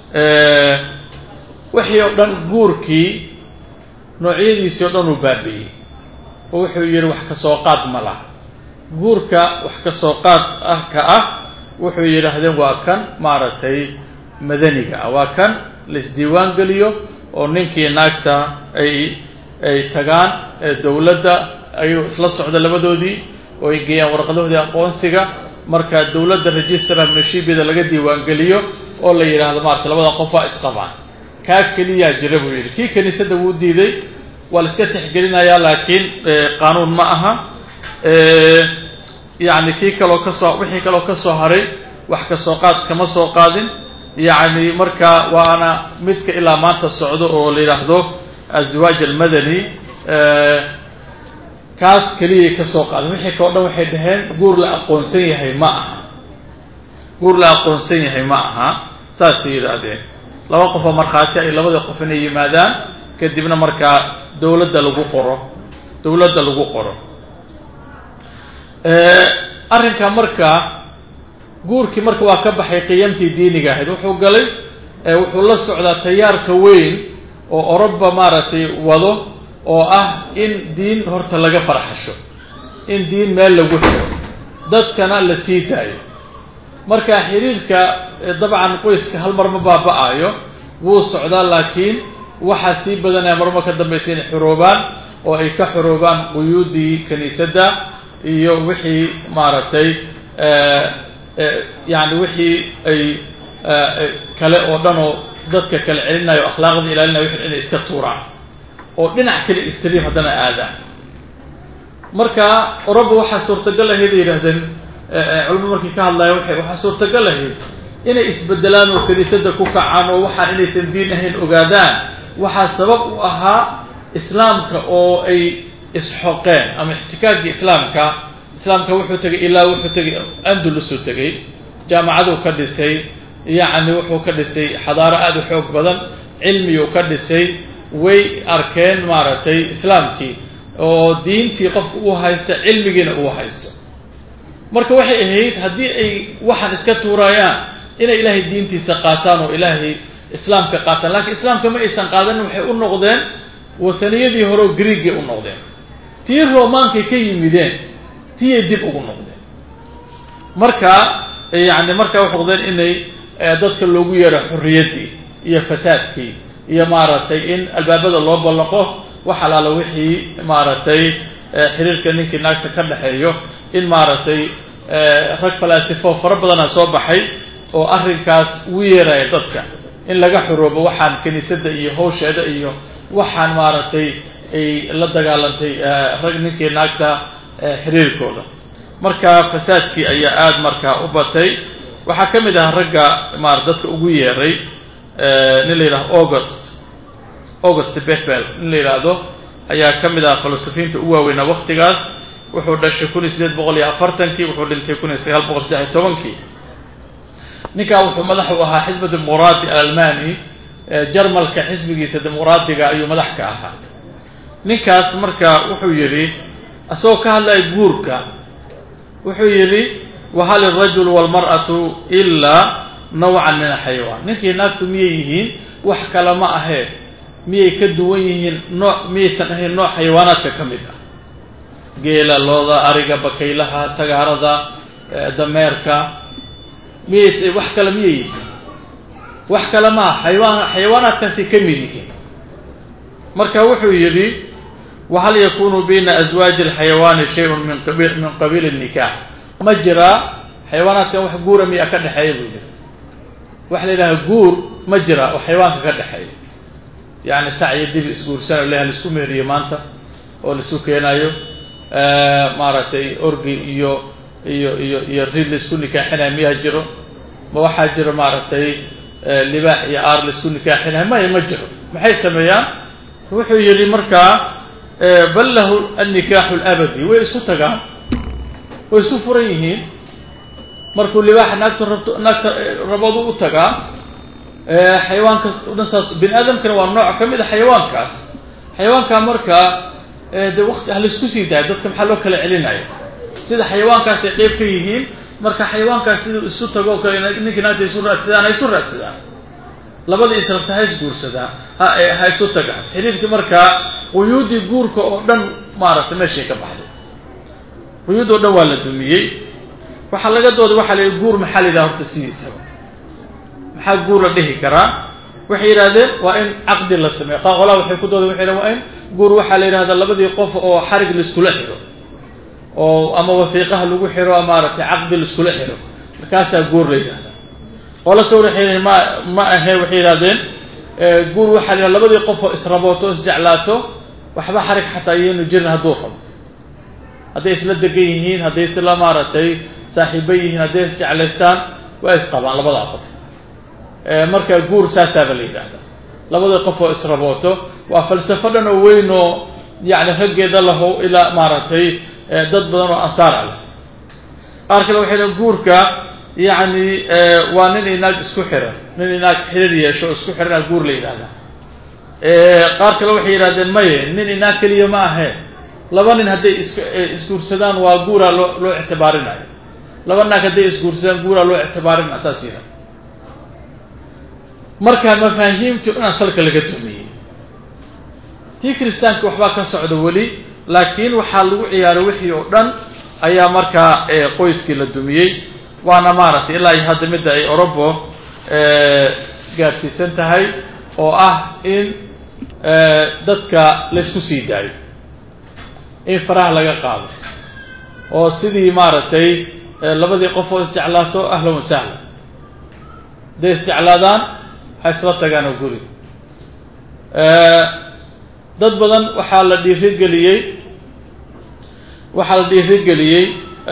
wixii oo dhan guurkii noocyadiisii o dhan uu baabi'iyey oo wuxuu yidhi wax ka soo qaad ma laha guurka wax ka soo qaad ah ka ah wuxuu yidhaahdeen waa kan maaragtay madaniga ah waa kan laisdiiwaan geliyo oo ninkii naagta ay ay tagaan dowladda ayuu isla socda labadoodii oo ay geeyaan warqadahoodii aqoonsiga marka dowladda registra minashibida laga diiwaangeliyo oo la yidhaahdo maarata labada qof waa isqabaan kaa keliyaa jira buu yidhi kii kiniisadda wuu diiday waa la iska tixgelinayaa laakiin qaanuun ma aha yacni kii kaloo kasoo wixii kaloo ka soo haray wax ka soo qaad kama soo qaadin yacni marka waana midka ilaa maanta socdo oo la yidhaahdo azwaaj almadani kaas keliyay ka soo qaadin wixii kao dhan waxay dhaheen guur la aqoonsan yahay ma aha guur la aqoonsan yahay ma aha saasay yidhaahdeen laba qof oo markhaati ay labada qof inay yimaadaan kadibna markaa dowladda lagu qoro dowladda lagu qoro arrinka marka guurkii marka waa ka baxay qiyamtii diiniga ahayd wuxuu galay wuxuu la socdaa tayaarka weyn oo oroba maaragtay wado oo ah in diin horta laga farxasho in diin meel lagu xiro dadkana la sii daayo marka xiriirka dabcan qoyska hal mar ma baaba-ayo wuu socdaa laakiin waxaa sii badanaya marmar ka dambaysa inay xoroobaan oo ay ka xoroobaan quyuudii kiniisadda iyo wixii maaragtay yani wixii ay kale oo dhan oo dadka kale celinayo akhlaaqda ilaalinayo wixii inay iska tuuraan oo dhinac kale extream haddana aadaan marka oroba waxaa suurtagal ahayd ay yidhahdeen culamo markii ka hadlaya waay waxaa suurtagal ahayd inay isbedelaan oo kiniisadda ku kacaan oo waxaan inaysan diin ahayn ogaadaan waxaa sabab u ahaa islaamka oo ay isxoqeen ama ixtikaakii islaamka islaamka wuxuu tegay ilaa wuxuu tegay andalusuu tegay jaamacaduu ka dhisay yacni wuxuu ka dhisay xadaaro aada u xoog badan cilmiyuu ka dhisay way arkeen maaragtay islaamkii oo diintii qofka uu haysto cilmigiina uu haysto marka waxay ahayd haddii ay waxaan iska tuurayaan inay ilaahay diintiisa qaataan oo ilaahay islaamka qaataan lakiin islaamka ma aysan qaadanin waxay u noqdeen wataniyadii hore oo griigay u noqdeen tii romaankay ka yimideen tiyay dib ugu noqdeen marka yani markaa waxay noqdeen inay dadka loogu yeero xorriyaddii iyo fasaadkii iyo maaragtay in albaabada loo ballaqo wax alaala wixii maaragtay xiriirka ninkii naagta ka dhexeeyo in maaragtay rag falaasifo fara badana soo baxay oo arrinkaas ugu yeeraya dadka in laga xoroobo waxaan kiniisadda iyo hawsheeda iyo waxaan maaragtay ay la dagaalantay rag ninkii naagta xiriirkooda marka fasaadkii ayaa aada markaa u batay waxaa ka mid ahaa ragga maar dadka ugu yeeray nin la yidhahdo august august bethbel nin la yidhaahdo ayaa ka mid ahaa filosofiinta u waaweynaa waktigaas wuxuu dhashay kun iyo sideed boqol iyo afartankii wuxuu dhintay kun iyo sagaal boqol saddex iyo tobankii ninkaa wuxuu madax u ahaa xisba dimuqraadi alalmani jarmalka xisbigiisa dimuqraadiga ayuu madax ka ahaa ninkaas marka wuxuu yidhi isagoo ka hadlaya guurka wuxuu yidhi wahal irajulu walmar'atu ilaa nawcan min alxayawaan ninkii naagtu miyay yihiin wax kale ma ahee miyay ka duwan yihiin nooc miyaysan ahayn nooc xayawaanaadka ka mid ah geela looda ariga bakaylaha sagaarada dameerka miyays wax kale miyay yihiin wax kale maaha xayawaan xayawaanaadkaasay ka mid yihiin marka wuxuu yidhi wahal yakunu bayna aswaaji alxayawaani shayun min qabi min qabiil الnikaax ma jiraa xayawaanaadkan wax guura miya ka dhexeeya buu yidhi waxa la yidhaha guur ma jira oo xayawaanka ka dhexeeya yani sac iyo dibi isguursanayo leha laisku meeriyo maanta oo laisku keenayo maaragtay orgi iyo iyo iyo iyo rid laisku nikaaxinayo miyaa jiro ma waxaa jiro maaragtay libaax iyo aar laisku nikaaxinayo maya ma jiro maxay sameeyaan wuxuu yidhi markaa bal lahu annikaaxu alabadi way isu tagaan way isu furan yihiin markuu libaaxa naagta rabto naagta rabadu u tagaa xayawaankaas o dhan saas bini aadamkana waa nooc ka mid a xayawaankaas xayawaankaa markaa dee wakti ah laisku sii daaya dadka maxaa loo kala celinaya sida xayawaankaas ay qeyb ka yihiin marka xayawaankaas siduu isu tago o kale ninkii naagta isu raadsadaan ha isu raadsadaan labada israbta ha isguursadaan ha ha isu tagaan xiriirkii markaa quyuuddii guurka oo dhan maaragtay meeshay ka baxday quyuud oo dhan waa la dumiyey waxaa laga dooday waxaa la yidhi guur maxaa la yidhaha horta sidiisaba maxaa guur la dhihi karaa waxay yidhahdeen waa in caqdi la sameeyo qolaa waxay ku dooday waxay yidhahen waa in guur waxaa la yidhahdaa labadii qof oo xarig laiskula xiro oo ama wasiiqaha lagu xiro maaragtay caqdi laiskula xiro markaasaa guur la yidhahdaa qola ka waxay yidhahen ma ma ahe waxay yidhahdeen guur waxaa la yidhahda labadii qof oo israbooto o isjeclaato waxba xarig xataa iyaynu jirin hadduu rabo hadday isla degan yihiin hadday isla maaragtay saaxiiba yihiin hadday isjeclaystaan waa isqabaan labadaa qof marka guur saasaaba la yidhaahdaa labadii qof oo israbooto waa falsafo dhan oo weyn oo yani raggeeda laho ilaa maaragtay dad badan oo ansaar ah leh qaar kale waxay dhahen guurka yacni waa nin inaag isku xiran nin inaag xiriir yeesho oo isku xiranaa guur la yidhahdaa qaar kale waxay yidhahdeen maye nin inaag keliya ma ahe laba nin hadday is isguursadaan waa guuraa loo loo ictibaarinayo laba naag hadday isguursadaan guuraa loo ictibaarinaya saas yidhahda marka mafaahiimtii dhan salka laga dumiyey tii kiristaanka waxbaa ka socda weli laakiin waxaa lagu ciyaaray wixii oo dhan ayaa markaa qoyskii la dumiyey waana maaragtay ilaa iyo hadda midda ay orobo gaarsiisan tahay oo ah in dadka laysku sii daayo in faraha laga qaado oo sidii maaragtay labadii qof oo isjeclaato ahlan wa sahlan hadday isjeclaadaan ha isla tagaan oo guri dad badan waxaa la dhiirigeliyey waxaa la dhiirigeliyey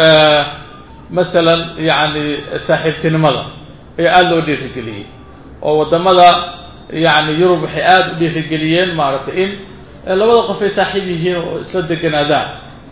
masalan yacni saaxiibtinimada ayaa aada loo dhiirigeliyey oo waddamada yacni yurub waxay aada u dhiirigeliyeen maaragtay in labada qof ay saaxiib yihiin oo isla deganaadaan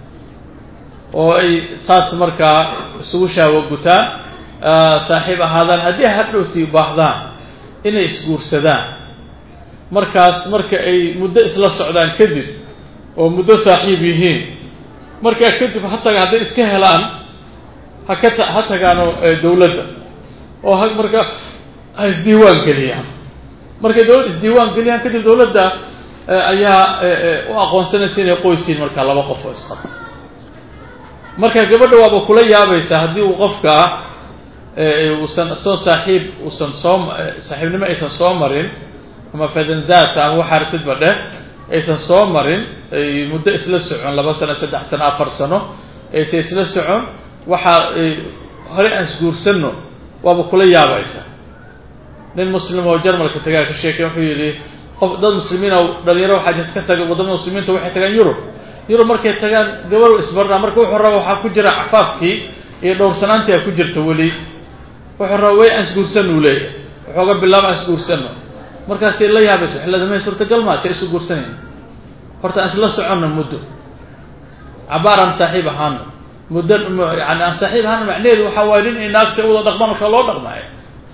oo ay saas markaa isugu shaawo gutaan saaxiib ahaadaan haddii hadhowti baahdaan inay isguursadaan markaas marka ay muddo isla socdaan kadib oo muddo saaxiib yihiin markaa kadib ha taga hadday iska helaan ha ka ta ha tagaano dawladda oo ha marka ha isdiiwaan geliyaan markay dawladda isdiiwaan geliyaan kadib dawladda ayaa u aqoonsanaysa inay qoysiin markaa laba qof oo isqaba marka gabadha waaba kula yaabaysaa haddii uu qofka uusan soo saaxiib uusan soo saaxiibnimo aysan soo marin ama fadanzaata ama waxa artidba dheh aysan soo marin ay muddo isla socon laba sano saddex sano afar sano aysan isla socon waxaa hore aan isguursanno waaba kula yaabaysa nin muslim oo jarmalka tagaa ka sheekay wuxuu yidhi qof dad muslimiin oo dhalinyaro waxaa jirta ka taga waddamada muslimiinta waxay tagaan yurub yurub markay tagaan gabadhu isbarnaa marka wuxuu raba waxaa ku jira cafaafkii iyo dhowrsanaantii a ku jirta weli wuxuu raba way aan isguursanno uu leeyahay waxooga bilaaba aan isguursanno markaasay la yaabayso xilladamay suurtagal maa si isu guursanayn horta aan isla soconno muddo cabaar aan saaxiib ahaano muddo yani aan saaxiib ahaano macnaheedu waxaa waaye nin inaagsi wada dhaqmaan oo kale loo dhaqmaayo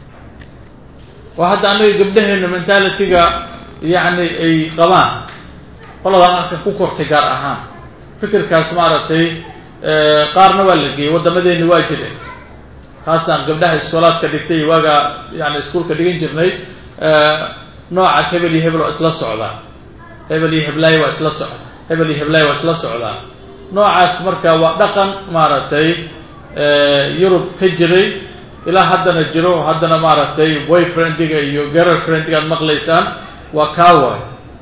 waa hadda annaga gabdhaheenna mentalitiga yacni ay qabaan qolada halka ku kortay gaar ahaan fikirkaas maaragtay qaarna waa la geeyey waddamadeeni waa jireen kaasaan gabdhaha iskoolaadka dhigtay iyo waagaa yani iskuolka dhigan jirnay noocaas hebel iyo hebel waa isla socdaa hebel iyo heblaayo waa isla socda hebel iyo heblaayo waa isla socdaa noocaas marka waa dhaqan maaragtay yurub ka jiray ilaa haddana jiro haddana maaragtay boyfriendiga iyo girlfriendiga aad maqlaysaan waa kaawar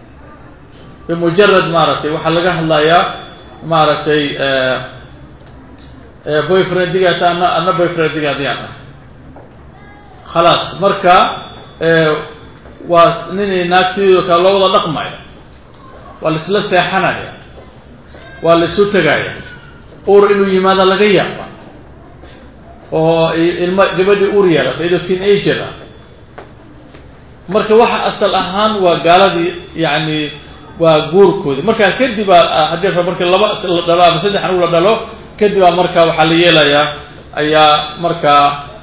bimujarad maaragtay waxaa laga hadlayaa maaragtay boyfriendigaat ana ana boyfriendigaadiyaan ah khalaas marka waa ninay naag sidoo kale loo wada dhaqmaya waa laisla seexanaya waa la isu tegaya ur inuu yimaado laga yaaba oo ilmo gabadhii ur yeelata iyadoo teen ager ah marka waxa asal ahaan waa gaaladii yacni waa guurkoodi markaa kadib aa haddii ra marka laba la dhalo ama saddex anugu la dhalo kadib aa marka waxaa la yeelayaa ayaa markaa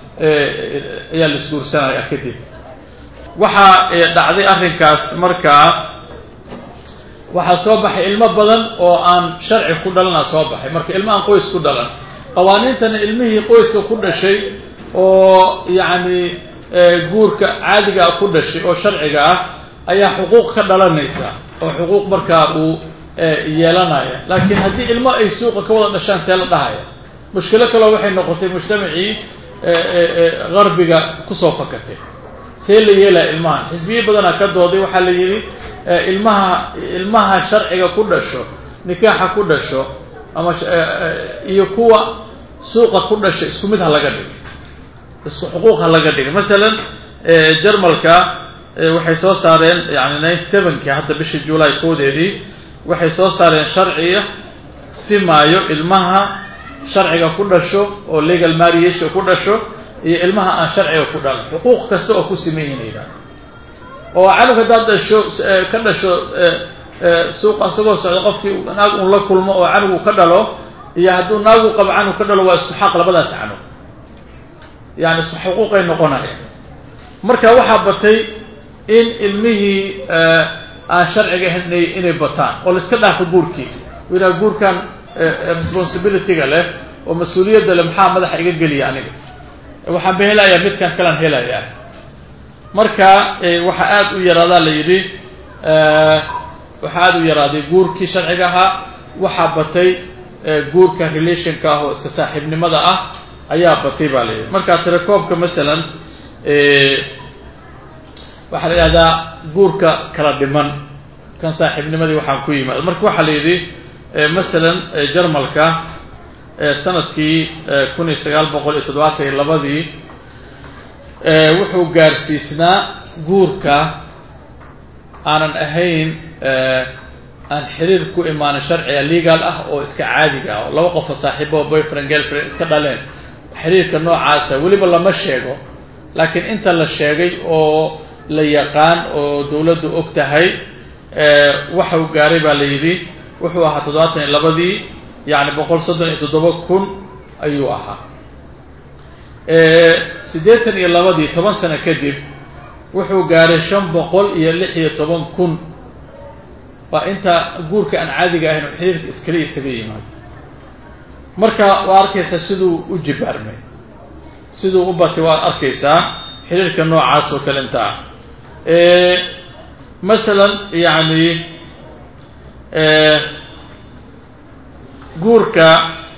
ayaa la isguursanaya kadib waxaa dhacday arrinkaas markaa waxaa soo baxay ilmo badan oo aan sharci ku dhalana soo baxay marka ilmo aan qoys ku dhalan qawaaniintana ilmihii qoyska ku dhashay oo yacni guurka caadigaa ku dhashay oo sharciga ah ayaa xuquuq ka dhalanaysa oo xuquuq markaa uu yeelanaya laakiin haddii ilmo ay suuqa ka wada dhashaan see la dhahaya mushkilo kaleo waxay noqotay mujtamacii garbiga kusoo fakatay see la yeelaya ilmahan xisbiye badanaa ka dooday waxaa la yidhi ilmaha ilmaha sharciga ku dhasho nikaaxa ku dhasho ama iyo kuwa suuqa ku dhashay isku mid ha laga dhigo isku xuquuq ha laga dhigo masalan jarmalka waxay soo saareen yani ninety sevenki hadda bishii july koodeedii waxay soo saareen sharciga simaayo ilmaha sharciga ku dhasho oo legal marriage ku dhasho iyo ilmaha aan sharciga ku dhalan xuquuq kasta oo ku siman yihin yidhahda oo canug haddaad dhasho ka dhasho suuqa isagoo socda qofkii naag un la kulmo oo canugu ka dhalo iyo hadduu naagu qabo canug ka dhalo waa isku xaq labadaas canug yani isku xuquuqay noqonaya marka waxaa batay in ilmihii aan sharciga ahayn inay inay bataan oo la iska dhaafo guurkii yidhaha guurkan responsibilityga leh oo mas-uuliyadda leh maxaa madaxa iga geliya aniga waxaan ba helayaa midkan kalaan helayaa marka waxaa aada u yaraadaa la yidhi waxaa aada u yaraaday guurkii sharciga ahaa waxaa batay guurka relationka ah oo iska saaxiibnimada ah ayaa batay baa la yidhi marka telecoobka masalan waxaa la yidhahdaa guurka kala dhiman kan saaxiibnimadii waxaan ku yimaado marka waxaa la yidhi masalan jarmalka sanadkii kun iyo sagaal boqol iyo toddobaatan iyo labadii wuxuu gaarsiisnaa guurka aanan ahayn aan xiriir ku imaanin sharciga legal ah oo iska caadiga ah oo laba qofo saaxiibo boyfriend girlfriend iska dhaleen xiriirka noocaasa weliba lama sheego laakiin inta la sheegay oo la yaqaan oo dawladdu og tahay waxau gaaray baa la yidhi wuxuu ahaa toddobaatan iyo labadii yacni boqol soddon iyo toddoba kun ayuu ahaa siddeetan iyo labadii toban sano kadib wuxuu gaaray shan boqol iyo lix iyo toban kun waa inta guurka aan caadiga ahayn oo xiriirka iskale isaga yimaado marka waa arkaysaa siduu u jibaarmay siduu u batay waad arkaysaa xiriirka noocaas oo kale inta ah masalan yacni guurka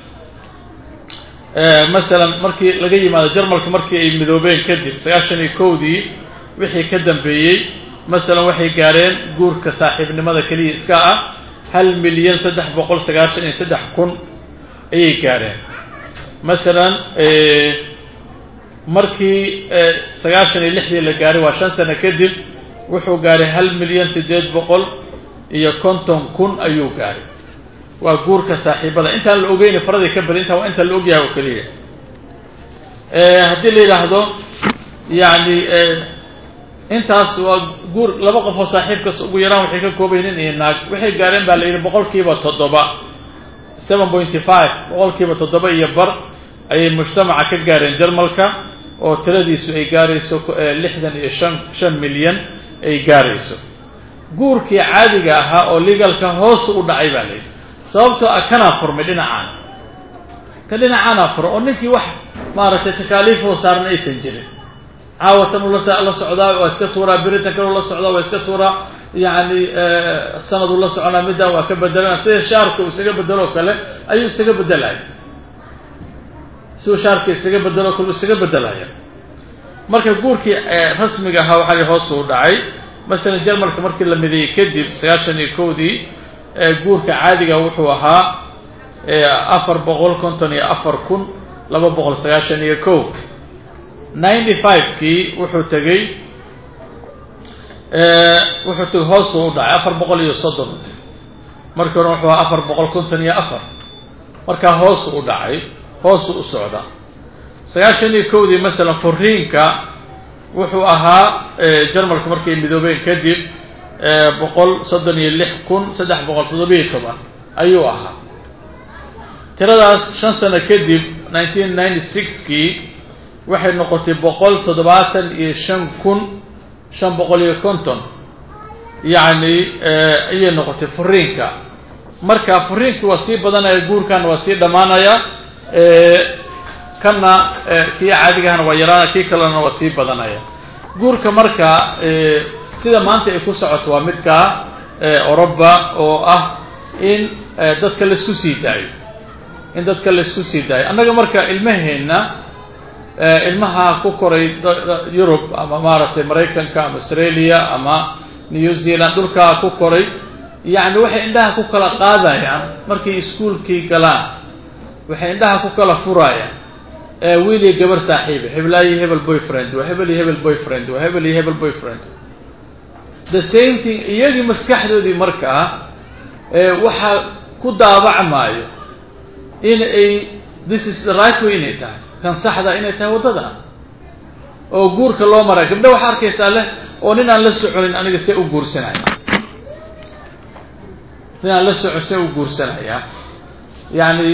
masalan markii laga yimaado jarmalka markii ay midoobeen kadib sagaashan iyo kowdii wixii ka dambeeyey masalan waxay gaareen guurka saaxiibnimada keliya iska ah hal milyan saddex boqol sagaashan iyo saddex kun ayay gaareen masalan markii sagaashan iyo lixdii la gaaray waa shan sano kadib wuxuu gaaray hal milyan siddeed boqol iyo konton kun ayuu gaaray waa guurka saaxiibada intaan la ogeyni faradii ka bari intaa waa intaan la ogyahay oo keliya haddii la yidhaahdo yacni intaas waa guur laba qof oo saaxiibkas ugu yaraan waxay ka koobayn nin iyo naag waxay gaareen baa la yidhi boqolkiiba toddoba seven pointy five boqolkiiba toddoba iyo bar ayay mujtamaca ka gaareen jarmalka oo tiradiisu ay gaarayso lixdan iyo shan shan milyan ay gaarayso guurkii caadiga ahaa oo legalka hoos u dhacay baa la yidhi sababtoo ah kanaa furmay dhinacaan ka dhinacaanaa furo oo ninkii wax maaragtay takaaliifoo saaran aysan jirin caawatan uu la socdaa waa iska tuuraa beritan kaleu la socdaa waa iska tuuraa yacni sanaduu la soconaa middan waa ka bedelana sida shaarka uu isaga bedelo kale ayuu isaga bedelaya siduu shaarka isaga bedelo kale uu isaga bedelaya marka guurkii rasmiga ahaa waxaa hoos u dhacay masalan jarmalka markii la mideeyey kadib sagaashan iyo kowdii guurka caadiga wuxuu ahaa afar boqol konton iyo afar kun laba boqol sagaashan iyo kow ninety five-kii wuxuu tegey wuxuu tegey hoosuu u dhacay afar boqol iyo soddon markii hore wuxuu ahaa afar boqol konton iyo afar markaa hoosu u dhacay hoosu u socda sagaashan iyo kowdii masalan furiinka wuxuu ahaa jarmalka markay midoobeen kadib boqol soddon iyo lix kun saddex boqol toddobiyo toban ayuu ahaa tiradaas shan sano kadib nineteen ninety six-kii waxay noqotay boqol toddobaatan iyo shan kun shan boqol iyo konton yacni ayay noqotay furiinka marka furiinki waa sii badanaya guurkana waa sii dhammaanaya kanna kii caadigahana waa yaraanaya kii kalena waa sii badanaya guurka marka sida maanta ay ku socoto waa midkaa oroba oo ah in dadka laisku sii daayo in dadka laisku sii daayo annaga marka ilmaheenna ilmaha ku koray yurub ama maaragtay maraykanka ama australia ama new zealand dhulkaa ku koray yacni waxay indhaha ku kala qaadayaan markay iskuolkii galaan waxay indhaha ku kala furayaan wiil iyo gabar saaxiiba heblaayo hebel boyfriend waa hebel iyo hebel boyfriend waa hebel iyo hebel boyfriend the same thing iyagii maskaxdoodii markaa waxaa ku daabacmaayo in ay this is the right way inay tahay kan saxda inay tahay waddada oo guurka loo maray gabdha waxaa arkaysaa leh oo nin aan la soconin aniga see u guursanaya nin aan la socon see u guursanaya yacni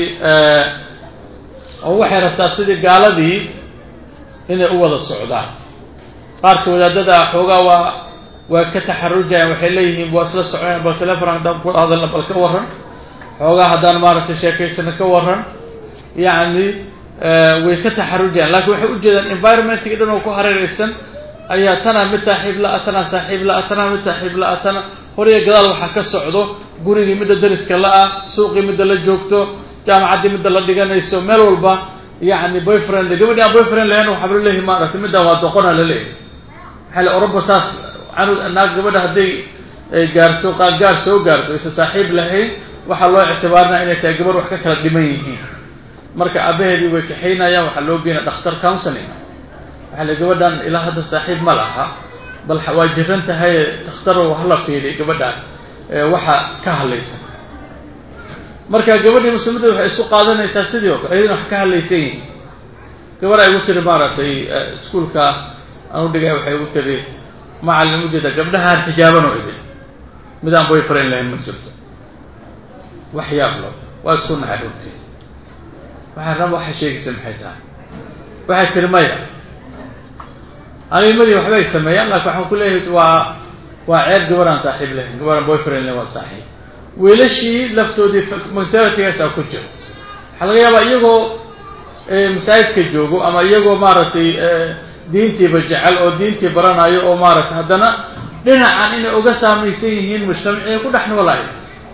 oo waxay rabtaa sidii gaaladii inay u wada socdaan qaarka wadaadada xoogaa waa waa ka taxarujayaan waxay leeyihiin waa isla soconayaan bal telefon haddaan ku hadalna bal ka warran xoogaa haddaan maaragtay sheekaysana ka warran yacni way ka taxarujayaan lakin waxay ujeedaan environmentki dhan oo ku hareeraysan ayaa tanaa mid saaxiib la-a tanaa saaxiib la-a tanaa mid saaxiib la-a tana horiya gadaal waxaa ka socdo gurigii midda dariska la-ah suuqii midda la joogto jaamacaddii midda la dhiganayso meel walba yacni boyfriend gabadhi aan boyfriend lahayn waxaa laleeyahay maaragtay middan waa doqona laleeyahay maxaa le oroba saas canud naag gabadha hadday gaarto qaangaar soo gaarto aysan saaxiib lahayn waxaa loo ictibaarinaya inay tahay gabar wax ka kala dhiman yihiin marka aabaheedii way kaxaynayaan waxaa loo geyna dhakhtar counseling waxaa la gabadhan ilaa hadda saaxiib ma laha bal waa jiran tahay dhakhtarow hala fiiriy gabadhan waxa ka hadlaysan marka gabadhii muslimadda waxay isku qaadanaysaa sidii oo kale iyaduna wax ka hadlaysan yihiin gabar ay igu tiri maaragtay iskuolka aan u dhigay waxay igu tiri macalin ujeeda gabdhahaan xijaaban oo idin midaan boyfriend lahayn ma jirto wax yaab lo waa isku naxay runtii waxaan raba waxay sheegaysa maxay tahay waxay tiri maya animadii waxbay sameeyaan laakin waxaan ku leeyahay waa waa ceeb gabaraan saaxiib lahayn gabaraan boyfriend lahayn waa saaxiib wiilashii laftoodii mentalitygaasa ku jiro waxaa laga yaabaa iyagoo masaajidka joogo ama iyagoo maaragtay diintiiba jecel oo diintii baranayo oo maaragtay haddana dhinacan inay uga saamaysan yihiin mujtamacii ku dhex noolayo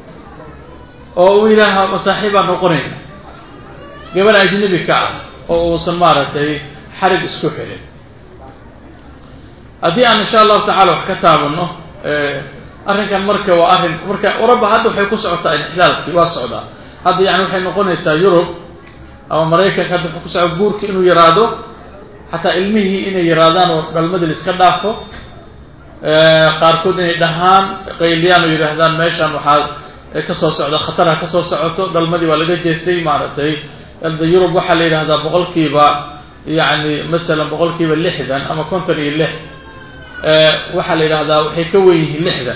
oo uu yidhaaha masaaxiibaan noqonayna gabar ajnabi ka ah oo uusan maaragtay xarig isku xilin haddii aan insha allahu tacala wax ka taabano arrinkan marka waa arrin marka uraba hadda waxay ku socotaa inxilaalkii waa socdaa hadda yani waxay noqonaysaa yurub ama maraykanka hadda waxay ku socda guurki inuu yaraado xataa ilmihii inay yaraadaan oo dhalmadii la iska dhaafo qaarkood inay dhahaan qayliyaan oo yidhaahdaan meeshan waxaa ka soo socda khatarha ka soo socoto dhalmadii waa laga jeestay maaragtay hadda yurub waxaa la yidhahdaa boqolkiiba yani masalan boqolkiiba lixdan ama konton iyo lix waxaa la yidhahdaa waxay ka wen yihiin lixdan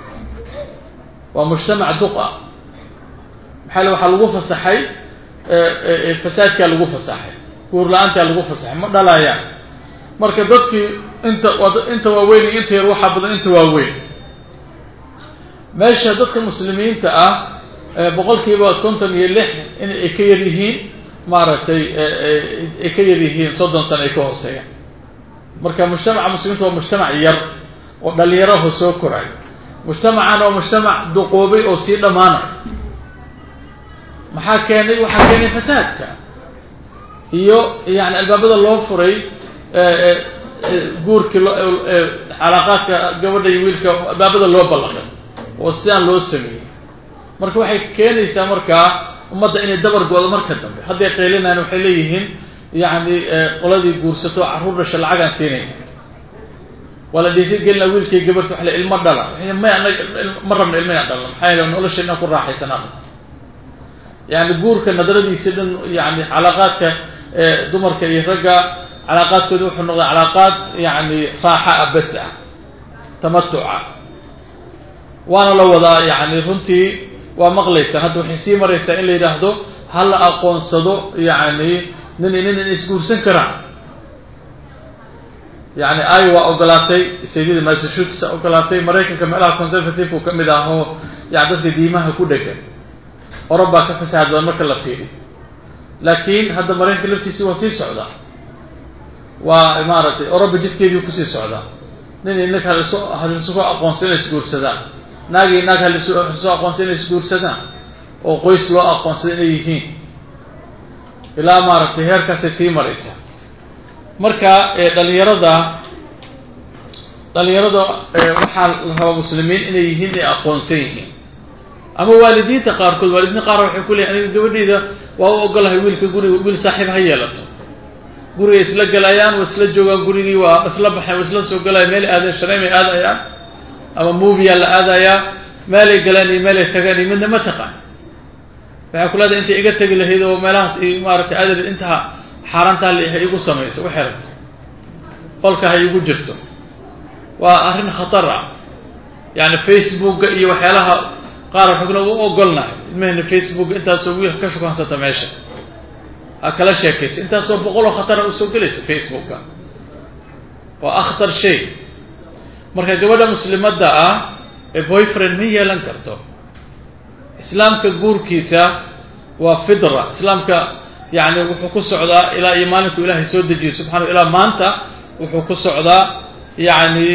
waa mujtamac duqa maxaa le waxaa lagu fasaxay fasaadkaa lagu fasaxay guur la-aantaa lagu fasaxay ma dhalayaan marka dadkii inta inta waaweyn iyo inta yar waxaa badan inta waaweyn meesha dadka muslimiinta ah boqolkiiba konton iyo lix in ay ka yar yihiin maaragtay ay ka yar yihiin soddon sano ay ka hooseeyaan marka mujtamaca muslimiinta waa mujtamac yar oo dhalinyaraho soo koray mujtamacan waa mujtamac duqoobay oo sii dhammaanay maxaa keenay waxaa keenay fasaadka iyo yani albaabada loo furay guurkii calaaqaadka gabadha iyo wiilka albaabada loo ballaqay oo sidaan loo sameeyey marka waxay keenaysaa markaa ummadda inay dabar go-do marka dambe hadday qaylinayaan waxay leeyihiin yani qoladii guursato carruur dhasha lacagaan siinayna waa la dhiirigelina wiilkii gabarta waa la ilmo dhala may anaga ma rabna ilma inaan dhalno maxaa yeele nolosha inaan ku raaxaysanaa yani guurka nadradiisa dhan yani calaaqaadka dumarka iyo ragga calaaqaadkooda wuxuu noqday calaaqaad yani raaxa ah bas ah tamatuca waana la wadaa yani runtii waa maqlaysaan hadda waxay sii maraysaa in la yidhaahdo ha la aqoonsado yani nin nin in isguursan karaan yani ay waa ogolaatay saydida massachusetts ogolaatay maraykanka meelaha conservative-ku ka mid ah oo yani dadka diimaha ku dhegan orabaa ka fasaxad badan marka la fiiriy laakiin hadda maraykanka laftiisi waa sii socdaa waa maaragtay oroba jidkeedii kusii socdaa nin inag halisu halisu aqoonsan inay isguursadaan naagi naag halisu halisu aqoonsan inay isguursadaan oo qoys loo aqoonsada inay yihiin ilaa maaragtay heerkaasay sii maraysaa marka dhalinyarada dhalinyarada waxaa la rabaa muslimiin inay yihiin inay aqoonsan yihiin ama waalidiinta qaarkood waalidiinta qaar waxay ku leeyiin aniga gabadheyda waa u ogolahay wiilka guriga wiil saaxiib ha yeelato guriga isla galayaan waa isla joogaan gurigii waa isla baxeen waa isla soo galayaan meelay aadeen shareymay aadayaan ama moviyaa la aadayaa meelay galaan iyo meelay tagaan iyo midna ma taqaan waxay ku leedahay intay iga tegi lahayd oo meelahaas i maaratay aadal intaa xaaraantaa ha igu samayso waxay rabto qolka ha igu jirto waa arrin khatar ah yani facebooka iyo waxyaalaha qaar waxay kule u ogolnahay ilmahena facebook intaasoo wiil ka shukansata meesha ha kala sheekaysa intaasoo boqoloo khatara usoo gelaysa facebooka waa akhtar shay marka gabadha muslimadda ah ee boyfriend ma yeelan karto islaamka guurkiisa waa fidra islaamka yani wuxuu ku socdaa ilaa iyo maalinku ilaahay soo dejiyo subxana ilaa maanta wuxuu ku socdaa yani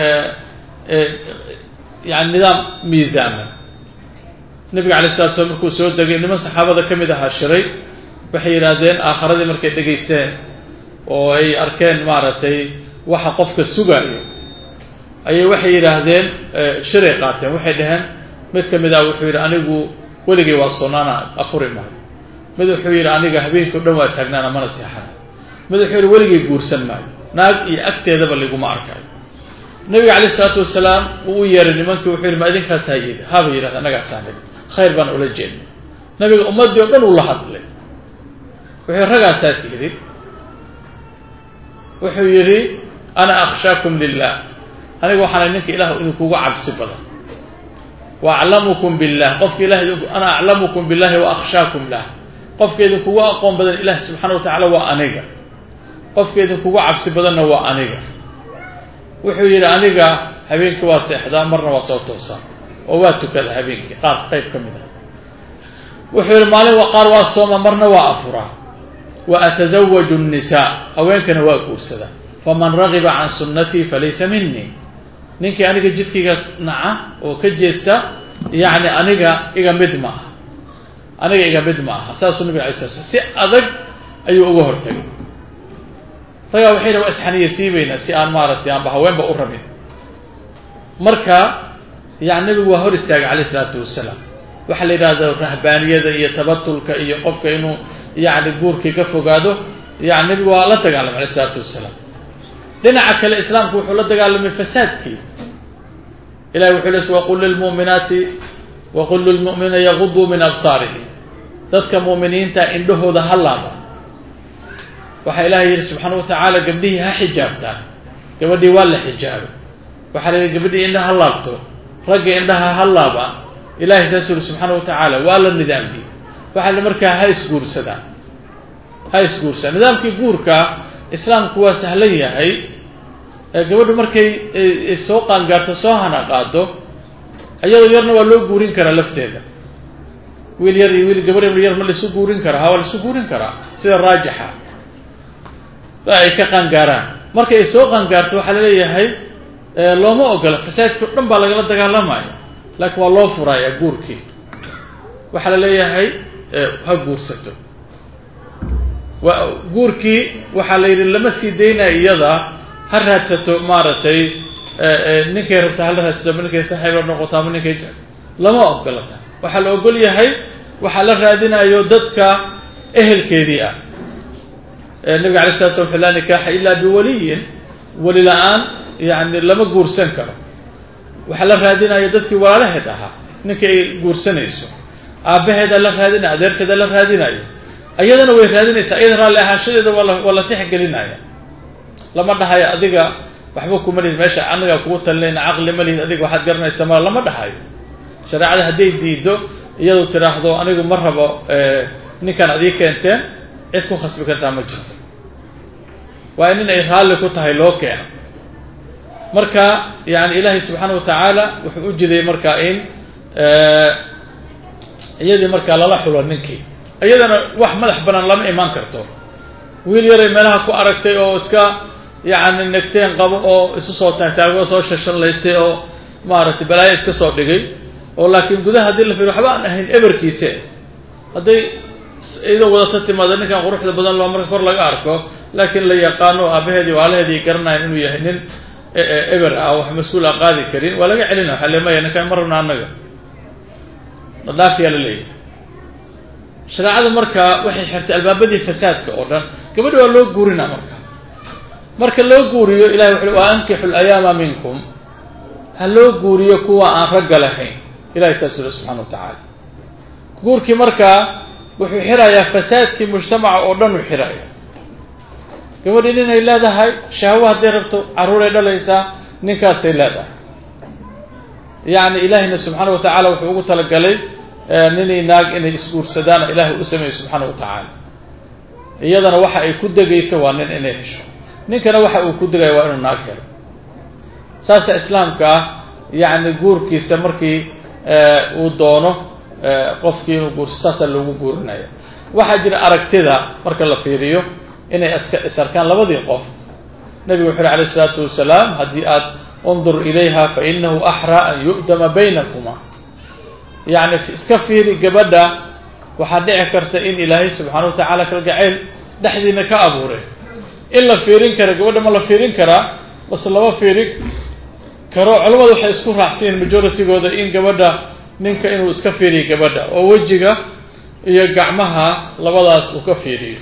yani nidaam miisaama nabiga alay slat slam markuu soo degay niman saxaabada ka mid ahaa shiray waxay yidhaahdeen aakharadii markay dhegaysteen oo ay arkeen maaragtay waxa qofka sugaayo ayay waxay yidhaahdeen shiray qaateen waxay dhaheen mid ka mid ah wuxuu yidhi anigu weligay waa sonaana afuri maayo mid wuxuu yidhi aniga habeenkii o dhan waa taagnaana mana seexana mid wuxuu yidhi weligay guursan maayo naag iyo agteedaba liguma arkayo nabiga calayh isalaatu wasalaam uu u yeeray nimankii wuxuu yidhi ma idinkaasaa yidhi haba yidhahda annagaasaa nidhi khayr baan ula jeednay nabiga ummaddii o dhan uu la hadlay wuxuu ragaasaas yidhi wuxuu yidhi ana akhshaakum lilah aniga waxaana ninka ilaah idinkugu cabsi badan wa aclamukum billah qofka ilah ana aclamukum billahi wa akhshaakum lah qofka idinkugu aqoon badan ilaah subxana wa tacaala waa aniga qofka idinkugu cabsi badanna waa aniga wuxuu yidhi aniga habeenkii waa seexdaa marna waa soo toosaa oo waa tukada habeenkii qaar qayb ka mid ah wuxuu yidhi maalin qaar waa sooma marna waa afuraa wa atasawaju nnisaa haweenkana waa guursadaa faman ragiba can sunnatii falaysa minii ninkii aniga jidkaygaas naca oo ka jeesta yacni aniga iga mid ma aha aniga iga mid ma aha saasuu nabig alay sala slam si adag ayuu uga hortagay ragaa waxay dha waa isxaniya siibaynaa si aan maaragtay aanba haweenba u rabin marka yani nabigu waa hor istaagay calayh isalaatu wasalaam waxaa la yidhahda rahbaaniyada iyo tabatulka iyo qofka inuu yani guurkii ka fogaado yani nabigu waa la dagaalamay alayh isalaatu wasalaam dhinaca kale islaamku wuxuu la dagaalamay fasaadkii ilahi wuxuu les waqul lilmu'minaati waqul lilmu'miniina yaguduu min absaarihim dadka mu'miniinta indhahooda ha laaba waxaa ilahay yidhi subxaana wa tacaala gabdhihii ha xijaabtaan gabadhii waa la xijaabay waxaa la yidhi gabadhii indhaha ha laabto ragga indhaha ha laaba ilahay saasuu yihi subxaana wa tacaala waa la nidaamkii waxaa la markaa ha isguursadaan ha isguursadaan nidaamkii guurka islaamku waa sahlan yahay gabadhu markay soo qaangaarto soo hana qaado iyadoo yarna waa loo guurin karaa lafteeda wiil yar iyo wiil gabar yar ma laisu guurin karaa ha waa laisu guurin karaa sida raajixa ay ka qaangaaraan markay ay soo qaangaarto waxaa laleeyahay looma ogola fasaadkii o dhan baa lagala dagaalamaya laakiin waa loo furayaa guurkii waxaa la leeyahay ha guursato guurkii waxaa la yidhi lama sii daynaya iyada ha raadsato maaragtay ninkay rabta hala raadsato ama ninkay saxiib la noqoto ama ninkay lama ogolata waxaa la ogol yahay waxaa la raadinayo dadka ehelkeedii ah nabiga alay sala slam laa nikaaxa ila biwaliyin weli la-aan yani lama guursan karo waxaa la raadinayo dadkii walaalaheed ahaa ninka ay guursanayso aabbaheeda la raadinayo adeerkeeda la raadinayo iyadana way raadinaysaa iyada raalli ahaanshadeeda waala waa la tixgelinaya lama dhahayo adiga waxba kuma lihid meesha anagaa kugu talinayna caqli ma lihid adiga waxaad garanaysa mala lama dhahayo shareecada hadday diido iyadu tiraahdo anigu ma rabo ninkan adii keenteen cid ku khasbi kartaa ma jirto waa in ay raalli ku tahay loo keeno marka yani ilaahay subxaana wa tacaala wuxuu u jiday marka in iyadii markaa lala xulo ninkii iyadana wax madax banaan lama imaan karto wiil yaray meelaha ku aragtay oo iska yacni negteen qabo oo isu soo taagtaago soo shashanlaystay oo maaragtay balaayo iska soo dhigay oo laakiin gudaha haddii la fiiro waxba aan ahayn eberkiise hadday iyadoo wadata timaada ninkan quruxda badan loo marka kor laga arko laakiin la yaqaano aabaheedii waalaheedii garanayan inuu yahay nin eber ah wax mas-uul a qaadi karin waa laga celina waxa le maya ninkaan ma rabna annaga dhaafiyaa la leeyahy shareecadu marka waxay xirtay albaabadii fasaadka oo dhan gabadhi waa loo guurinaa marka marka loo guuriyo ilahay wuxu wa ankixu layaama minkum ha loo guuriyo kuwa aan ragga lahayn ilahay saas uli subxana wa tacaala guurkii markaa wuxuu xirayaa fasaadkii mujtamaca oo dhan uu xiraya gabadhii ninay leedahay shahwo hadday rabto carruuray dhalaysaa ninkaasay leedahay yacni ilaahiyna subxaana wa tacaala wuxuu ugu talagalay ninay naag inay isguursadaan ilaahay u sameeyey subxaana wa tacaala iyadana waxa ay ku degayso waa nin inay hesho ninkana waxa uu ku degaya waa inuu naag helo saasa islaamka ah yacni guurkiisa markii uu doono qofkii inuu guurso saasaa loogu guurinaya waxaa jira aragtida marka la fiiriyo inay iska isarkaan labadii qof nabigu wuxu uhi alayh isalaatu wasalaam haddii aad undur ilayha fa inahu axraa an yu'dama baynakuma yacni iska fiiri gabadha waxaa dhici karta in ilaahay subxaana wa tacaala kalgacayl dhexdiina ka abuuray in la fiirin kara gabadha ma la fiirin karaa base lama fiirin karo culamadu waxay isku raacsiyiin majoritygooda in gabadha ninka inuu iska fiiriyo gabadha oo wejiga iyo gacmaha labadaas uu ka fiiriyo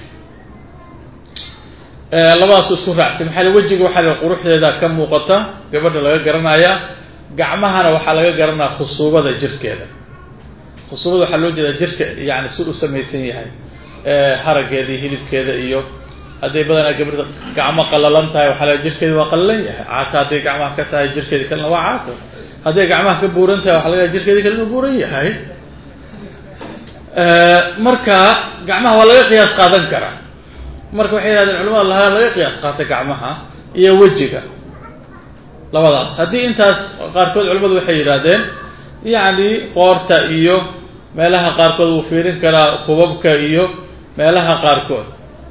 labadaas isku raacsan maxaa l wejiga waxaa la quruxdeeda ka muuqata gabadha laga garanaya gacmahana waxaa laga garanaya khusuubada jirkeeda khusuubada waxaa loo jeedaa jirka yani si u samaysan yahay haraggeeda iyo hilibkeeda iyo hadday badanaa gabadha gacmo qalalan tahay waxaa la jirkeeda waa qalalan yahay caata hadday gacmaha ka tahay jirkeeda kalena waa caato hadday gacmaha ka buuran tahay waxa laga jirkeeda kale inuu buuran yahay marka gacmaha waa laga qiyaas qaadan karaa marka waxay yihahdeen culamada lahaa laga qiyaas qaata gacmaha iyo wejiga labadaas haddii intaas qaarkood culamadu waxay yidhahdeen yacni qoorta iyo meelaha qaarkood wuu fiirin karaa kubabka iyo meelaha qaarkood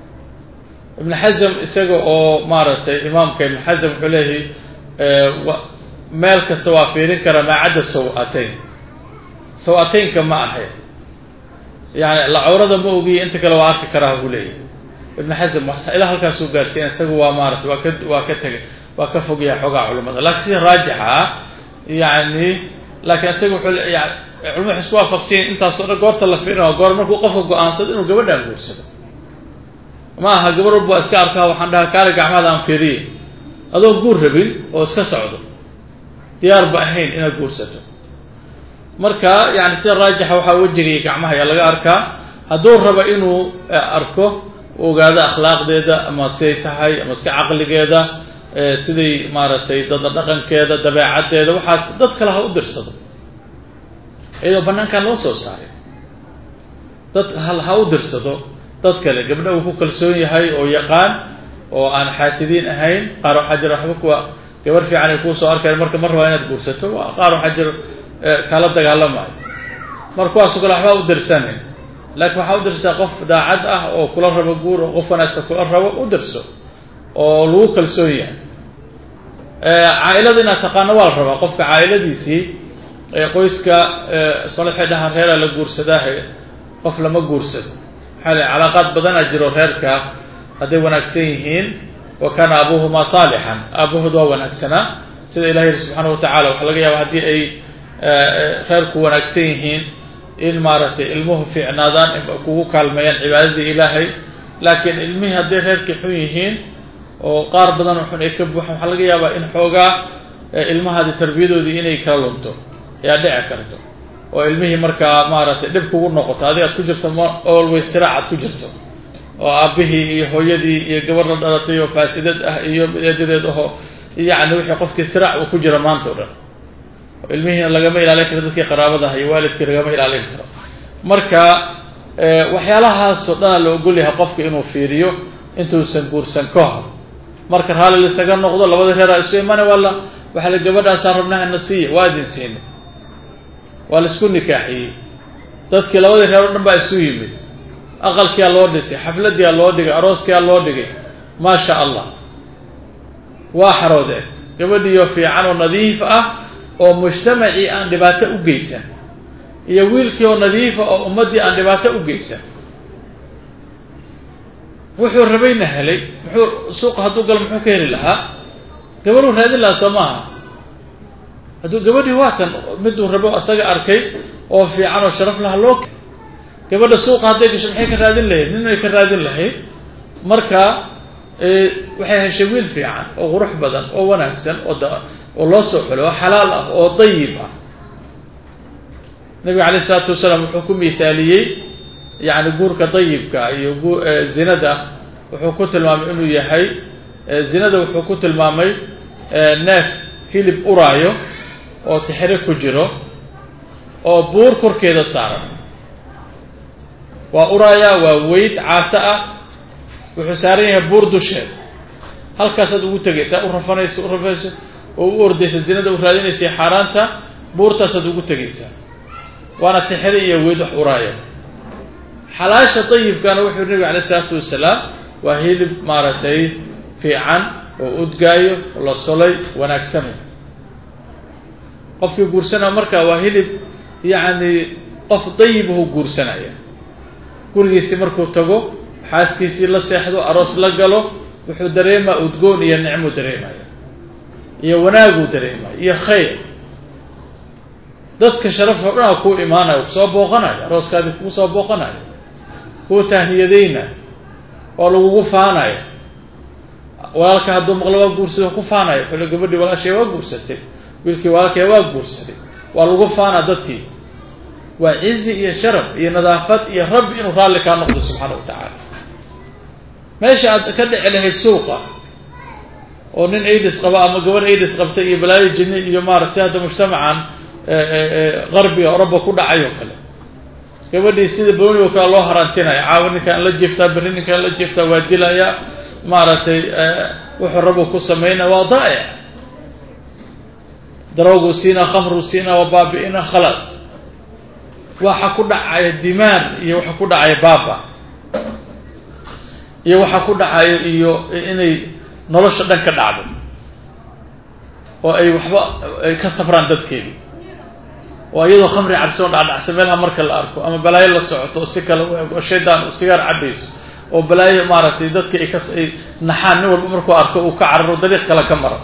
ibn xasm isaga oo maaragtay imaamka ibn xasm wuxuu leeyahay meel kasta waa fiirin karaa maa cadda saw-ateyn saw-ateynka ma ahe yani lacawrada ma ogiye inta kale waa arki karaa buu leeyahy ibn xasm ilaa halkaasuu gaarsiiya isaga waa maarata waa ka waa ka tegay waa ka fogyahay xoogaa culamada lakiin sida raajixa ah yani laakiin isaga wuxuu yani culamadu waxay isku waafaqsiyen intaasoo dhan goorta la fiirina goor markuu qofka go-aansado inuu gabadhaan guursado ma aha gabar walba waa iska arkaa waxaan dhahaa kaale gacmahada aan fiiriye adoon guur rabin oo iska socdo diyaar ba ahayn inaad guursato marka yani sida raajixa waxaa wejiga iyo gacmaha ayaa laga arkaa hadduu rabo inuu arko ogaado akhlaaqdeeda ama siday tahay ama iska caqligeeda siday maaragtay dada dhaqankeeda dabeecaddeeda waxaas dad kale ha u dirsado iyadoo banaankan loo soo saaray dad ha u dirsado dad kale gabdha uu ku kalsoon yahay oo yaqaan oo aan xaasidiin ahayn qaar waxaa jira waxba kuwa gabar fiican ay kuusoo arkayan marka mar rabaa inaad guursato qaar waxaa jira kala dagaalamayo mar kuwaasoo kale waxba u dirsanin laakiin waxaa u dirsataa qof daacad ah oo kula rabo guur oo qof wanaagsan kula rabo u dirso oo lagu kalsoon yahay caa-ilada inaad taqaano waa la rabaa qofka caa-iladiisii qoyska sole waxay dhahaan reeraa la guursadaahe qof lama guursado maxaa le calaaqaad badanaa jiro reerka hadday wanaagsan yihiin wa kaana abuuhumaa saalixan aabahood waa wanaagsanaa sida ilahi yiri subxaana watacala waxaa laga yaaba haddii ay reerku wanaagsan yihiin in maaragtay ilmuhu fiicnaadaan kugu kaalmeeyaan cibaadadii ilaahay laakiin ilmihii hadday reerkii xun yihiin oo qaar badan oo xun ay ka buuxaan waxaa laga yaabaa in xoogaa ilmahaadi tarbiyadoodii inay kala lunto ayaa dhici karto oo ilmihii markaa maaragtay dhib kugu noqoto adiga ad ku jirto m always siraac ad ku jirto oo aabbihii iyo hooyadii iyo gabar la dhalatay oo faasidad ah iyo eedadeed aho yacni wixii qofkii siraac uu ku jiro maanta o dhan ilmihiina lagama ilaalin karo dadkii qaraabadaha iyo waalidkii lagama ilaalin karo marka waxyaalahaasoo dhana la ogol yahay qofka inuu fiiriyo intuusan guursan ka hor marka raalli lisaga noqdo labada reeraa isu imana waala waxaa la gabadhaasaan rabnaha na siiya waa idin siina waa laisku nikaaxiyey dadkii labadii reer o dhan baa isu yimid aqalkiyaa loo dhisay xafladiyaa loo dhigay arooskiyaa loo dhigay maa sha allah waa xaroodeen gabadhiioo fiican oo nadiif ah oo mujtamacii aan dhibaato u geysan iyo wiilkii oo nadiifa oo ummaddii aan dhibaato u geysan wuxuu rabayna helay muxuu suuqa hadduu galo muxuu ka heli lahaa gabadhuu raadin lahaa soo maaha hadduu gabadhii waatan miduu rabo isaga arkay oo fiican oo sharaf laha loo gabadha suuqa hadday gasho maxay ka raadin lahayd nin ay ka raadin lahayd marka waxay heshay wiil fiican oo qurux badan oo wanaagsan oo oo loo soo xulo oo xalaal ah oo dayib ah nabiga alayh isalaatu wasalaam wuxuu ku mithaaliyey yani guurka dayibka iyo zinada wuxuu ku tilmaamay inuu yahay zinada wuxuu ku tilmaamay neef hilib uraayo oo tixri ku jiro oo buur korkeeda saaran waa uraaya waa weyd caato ah wuxuu saaran yahay buur dusheed halkaasaad ugu tegaysaa u rafanaysa u rafanaysa oo u ordaysa zinada u raadinaysa xaaraanta buurtaasaad ugu tegaysaa waana tixri iyo weyd wax uraayo xalaasha dayibkana wuxuu nabiga alayh isalaatu wasalaam waa hilib maaragtay fiican oo udgaayo oo la solay wanaagsanay qofkii guursanaya marka waa hilib yacni qof dayibahu guursanaya gurigiisii markuu tago xaaskiisii la seexdo aroos la galo wuxuu dareemaa udgoon iyo nicmuu dareemaya iyo wanaaguu dareemaya iyo khayr dadka sharafka o dhan a kuu imaanayo kusoo booqanayo arooskaadii kugu soo booqanayo kuu tahniyadayna oo lagugu faanayo walaalka hadduu maqlo waa guursada ku faanayo xule gabadhii walaashay waa guursatay wiilkii walaalkay waa guursaday waa lagu faanaa dadkii waa cizi iyo sharaf iyo nadaafad iyo rabbi inuu raalli kaa noqdo subxaana wa tacaala meesha aad ka dhici lahayd suuqa oo nin aidis qaba ama gabarh aidis qabta iyo balaayo jinni iyo maarata si hadda mujtamacan qarbiga oroba ku dhacay oo kale gabadhii sida boni oo kale loo harantinaya caawa ninkaan la jiftaa berri ninkaan la jiftaa waa dilaya maaragtay wuxuu rabu ku sameynaya waa daa'ic daroogu siinaa khamru siinaa waa baabi'ina khalaas waxa ku dhacaya dimaan iyo waxa ku dhacaya baaba iyo waxa ku dhacaya iyo inay nolosha dhan ka dhacdo oo ay waxba ay ka safraan dadkeedii oo iyadoo khamri cabsi oo dhacdhacsa meelaha marka la arko ama balaayo la socoto oo si kale u eg oo shaydaan u sigaar cabayso oo balaayo maaragtay dadka ay kas ay naxaan nin walba markuu arko uu ka cararo dariiq kale ka maro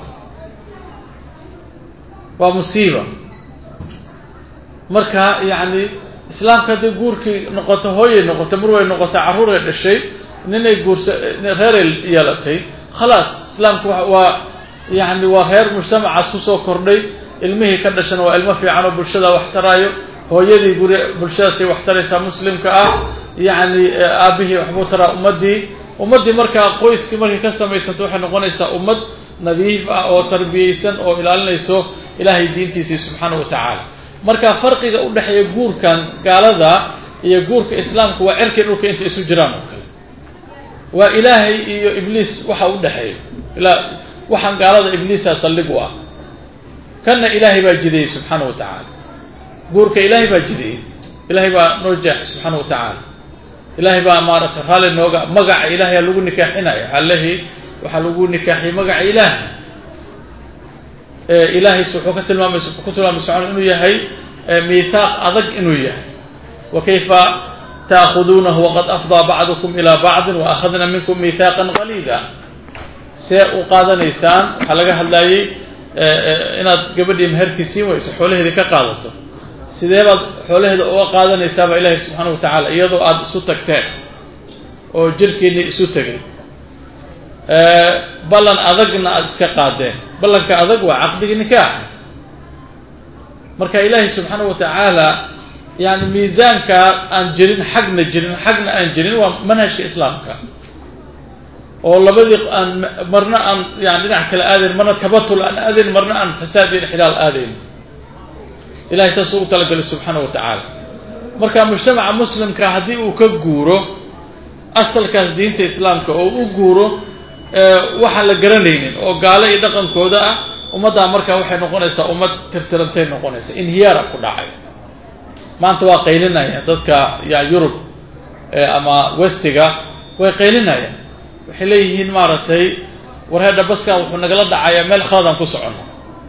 waa musiiba marka yacni islaamka hadday guurkii noqoto hooyay noqotay mar way noqotay carruuray dhashay ninay guursa reeray yeelatay khalaas islaamku waa yacni waa reer mujtamacaas kusoo kordhay ilmihii ka dhashana waa ilmo fiican oo bulshada wax taraayo hooyadii guri bulshadaasay wax taraysaa muslimka ah yacni aabihii waxbuu taraa ummaddii ummaddii markaa qoyskii markay ka samaysanto waxay noqonaysaa ummad nadiif ah oo tarbiyeysan oo ilaalinayso ilaahay diintiisii subxaana wa tacaala marka farqiga u dhexeeya guurkan gaalada iyo guurka islaamka waa cerkii dhulka inta isu jiraan oo kale waa ilaahay iyo ibliis waxa u dhexeeya ilaa waxaan gaalada ibliisa saldhig u ah kanna ilaahay baa jideeyey subxaana wa tacaala guurka ilaahay baa jideeyey ilaahay baa noo jeexay subxaana wa tacaala ilaahay baa maaragtay raalli nooga magaca ilaahay lagu nikaaxinaya halehi waxaa lagu nikaaxiyey magaca ilaahay ilahays wuxuu ka tilmaamay ku tilmaamay subxana inuu yahay miithaaq adag inuu yahay wa kayfa taakuduunahu waqad afdaa bacdukum ilaa bacdin wa akhadna minkum miithaaqan qaliida see u qaadanaysaan waxaa laga hadlayey inaad gabadhii meherkii siin weyso xoolaheedii ka qaadato sidee baad xoolaheeda uga qaadanaysaaba ilaahay subxaana wa tacaala iyadoo aada isu tagteen oo jirkiinii isu tegay ballan adagna aada iska qaadeen ballanka adag waa caqdigii nikaaxa marka ilaahay subxaana wa tacaala yani miisaanka aan jirin xagna jirin xagna aan jirin waa manhajka islaamka oo labadii aan marna aan yani dhinac kale aadayn marna tabatul aan aadayn marna aan fasaad iyo ixlaal aadayn ilahay saasuu u talagalay subxaana wa tacaala marka mujtamaca muslimka haddii uu ka guuro asalkaas diinta islaamka oo u guuro waxaan la garanaynin oo gaalo iyo dhaqankooda ah ummaddaa markaa waxay noqonaysaa ummad tirtirantay noqonaysa inhiyaara ku dhacay maanta waa qaylinayaan dadka ya yurub ama westiga way qaylinayaan waxay leeyihiin maaragtay warheedha baskan wuxuu nagala dhacayaa meel khaladaan ku socono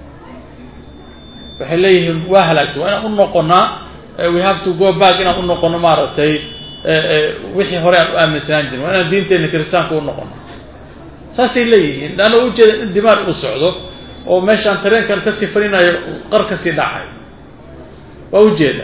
waxay leeyihiin waa halaagsan waa inaan u noqonaa we have to go back inaan u noqono maaragtay wixii hore aan u aaminsanaan jirin waa inaan diinteena kiristaanka u noqono saasay leeyihiin leanna ujeeda in dimaar uu socdo oo meeshaan tareenkan kasii farinayo qar kasii dhacay waa ujeeda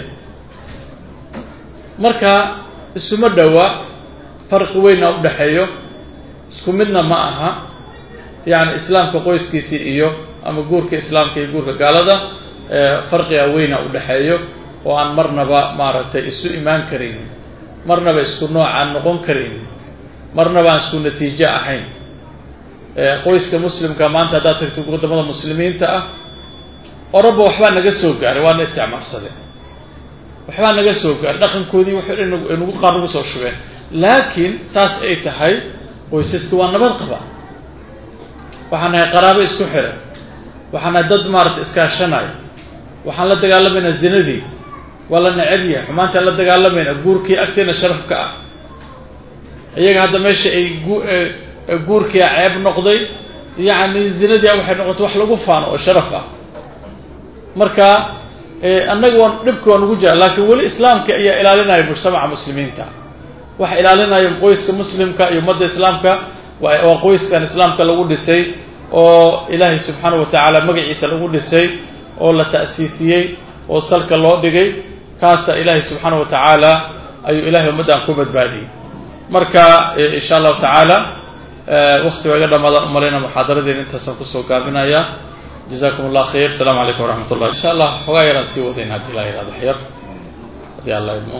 marka isuma dhowa farqi weyna u dhexeeyo isku midna ma aha yacni islaamka qoyskiisii iyo ama guurka islaamka iyo guurka gaalada farqiga weyna u dhexeeyo oo aan marnaba maaragtay isu imaan karaynin marnaba isku noocaan noqon karaynin marnaba aan isku natiijo ahayn qoyska muslimka maanta haddaad tagto waddamada muslimiinta ah oraba waxbaa naga soo gaaray waana isticmaalsadeen waxbaa naga soo gaaray dhaqankoodii waxay dhan nagu qaar nagu soo shubeen laakiin saas ay tahay qoysaska waa nabad qaba waxaan nahay qaraabo isku xiran waxaan nahay dad maarata iskaashanaya waxaan la dagaalamaynaa zinadii waa la necab yahay xumaantaan la dagaalamaynaa guurkii agteena sharafka ah iyaga hadda meesha ay guurkia ceeb noqday yacni zinadii waxay noqotay wax lagu faano oo sharaf ah marka annaga waan dhibki waa nugu jira laakiin weli islaamka ayaa ilaalinaya mujtamaca muslimiinta waxa ilaalinaya qoyska muslimka iyo ummadda islaamka waa qoyskan islaamka lagu dhisay oo ilaahay subxaana wa tacaala magaciisa lagu dhisay oo la ta'siisiyey oo salka loo dhigay kaasa ilaahay subxaana wa tacaala ayuu ilahay ummaddan ku badbaadiyey marka insha allahu tacaala wakti waa iga dhamaadaan umalayna muxaadaradeena intaasaan kusoo gaabinaya jazakum allah khayr asalaamu calaykum waraxmat ullah insha allah xogaa yaraan sii wadayn haddii la yihahdo waxyar haddii alla idmo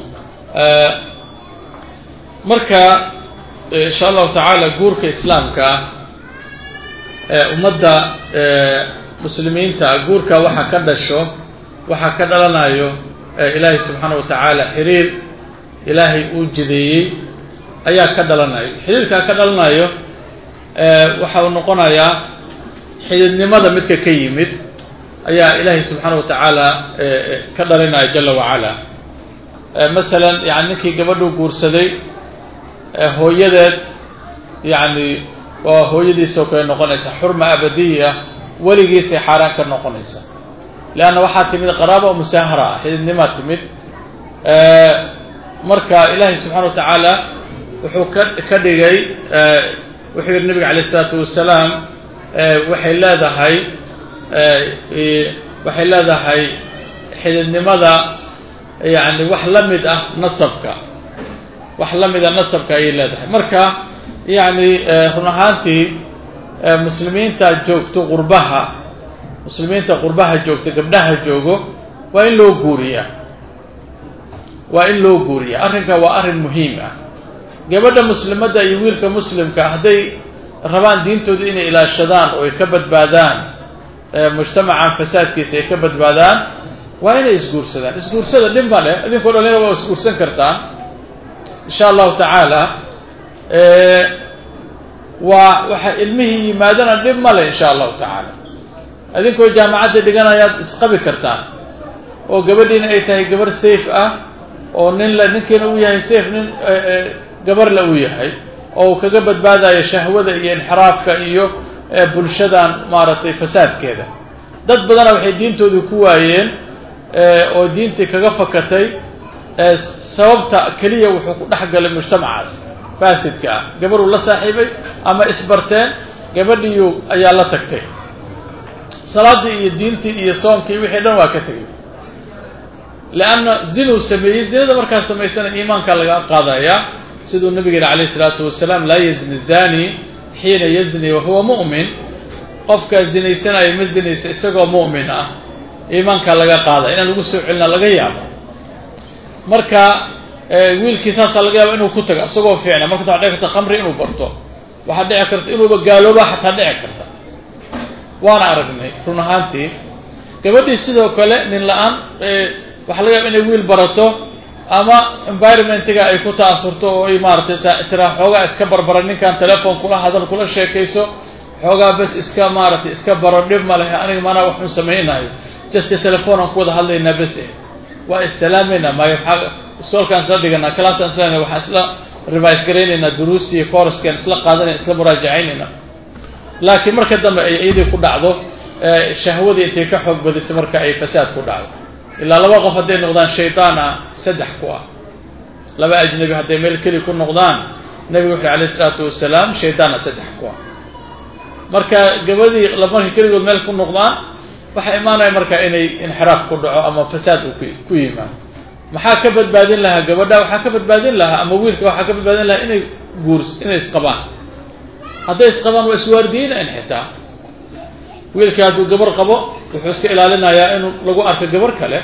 marka insha allahu tacaala guurka islaamka ah ummadda muslimiinta guurka waxa ka dhasho waxaa ka dhalanayo ilaahay subxaana wa tacaala xiriir ilaahay uu jideeyey ayaa ka dhalanayo xiriirkaa ka dhalanayo waxa uu noqonayaa xididnimada midka ka yimid ayaa ilaahay subxaana wa tacaala ka dhalinaya jala wacala masalan yani ninkii gabadhuu guursaday hooyadeed yani waa hooyadiisoo kale noqonaysa xurma abadiya weligiisay xaaraan ka noqonaysa leanna waxaa timid qaraaba oo musaahara ah xididnimaa timid marka ilaahay subxana wa tacaala wuxuu ka ka dhigay wuxuu yihi nabiga alayh isalaatu wasalaam waxay leedahay waxay leedahay xididnimada yani wax la mid ah nasabka wax la mid ah nasabka ayay leedahay marka yani run ahaantii muslimiinta joogto qurbaha muslimiinta qurbaha joogto gabdhaha joogo waa in loo guuriyaa waa in loo guuriyaa arrinka waa arrin muhiim ah gabadha muslimadda iyo wiilka muslimka hadday rabaan diintooda inay ilaashadaan oo ay ka badbaadaan mujtamacan fasaadkiisa ay ka badbaadaan waa inay isguursadaan isguursada dhib ma leh idinkoo dhalina waa isguursan kartaan insha allahu tacaala waa waxa ilmihii yimaadana dhib ma leh insha allahu tacaala idinkoo jaamacadda dhiganayaad isqabi kartaan oo gabadhiina ay tahay gabar safe ah oo nin la ninkiina uu yahay safe nin gabar la uu yahay oo uu kaga badbaadayo shahwada iyo inxiraafka iyo bulshadan maaragtay fasaadkeeda dad badana waxay diintoodii ku waayeen oo diintii kaga fakatay sababta keliya wuxuu ku dhex galay mujtamacaas faasidka ah gabaruu la saaxiibay ama isbarteen gabadhiiyu ayaa la tagtay salaadii iyo diintii iyo soomkii wixii dhan waa ka tegay leanna zinuu sameeyey zinada markaa samaysana iimaanka laga qaadaya siduu nabigeena calayh isalaatu wasalaam laa yazni zani xiina yazni wahuwa mu'min qofka zinaysanaya ma zinaysa isagoo mu'min ah iimaankaa laga qaada inaan lagu soo celina laga yaabo marka wiilkii saasaa laga yaaba inuu ku tago isagoo fiicna marka waxaa dhici karta khamri inuu barto waxaa dhici karta inuuba gaalooba xataa dhici karta waana aragnay run ahaantii gabadhii sidoo kale nin la-aan waxaa laga yaaba inay wiil barato ama environmentiga ay ku ta'asurto oo ay maaratay tiraa xoogaa iska barbara ninkan telefoon kula hadal kula sheekayso xoogaa bes iska maaratay iska baro dhib ma lehe aniga maanaa waxun samaynayo juste telefoonaan ku wada hadlaynaa bes eh waa issalaamayna maayo waxaa iskoolkaan isla dhiganaa classaan isla waxaan isla revise garaynaynaa duruustii couraskaan isla qaadanayna isla muraajacaynayna laakiin marka dambe ay iyadii ku dhacdo shahwadii intay ka xoog badisay marka ay fasaad ku dhacdo ilaa laba qof hadday noqdaan shaydaana saddex ku ah laba ajnabi hadday meel keli ku noqdaan nebigu wuxu alayh isalaatu wasalaam shaydaana saddex ku ah marka gabadii markay keligood meel ku noqdaan waxaa imaanaya marka inay inxiraaf ku dhaco ama fasaad uu ku yimaado maxaa ka badbaadin lahaa gabadha waxaa ka badbaadin lahaa ama wiilka waxaa ka badbaadin lahaa inay guurs inay isqabaan hadday isqabaan waa iswaardiyeynayn xitaa wiilka hadduu gabar qabo wuxuu iska ilaalinayaa inuu lagu arko gabar kale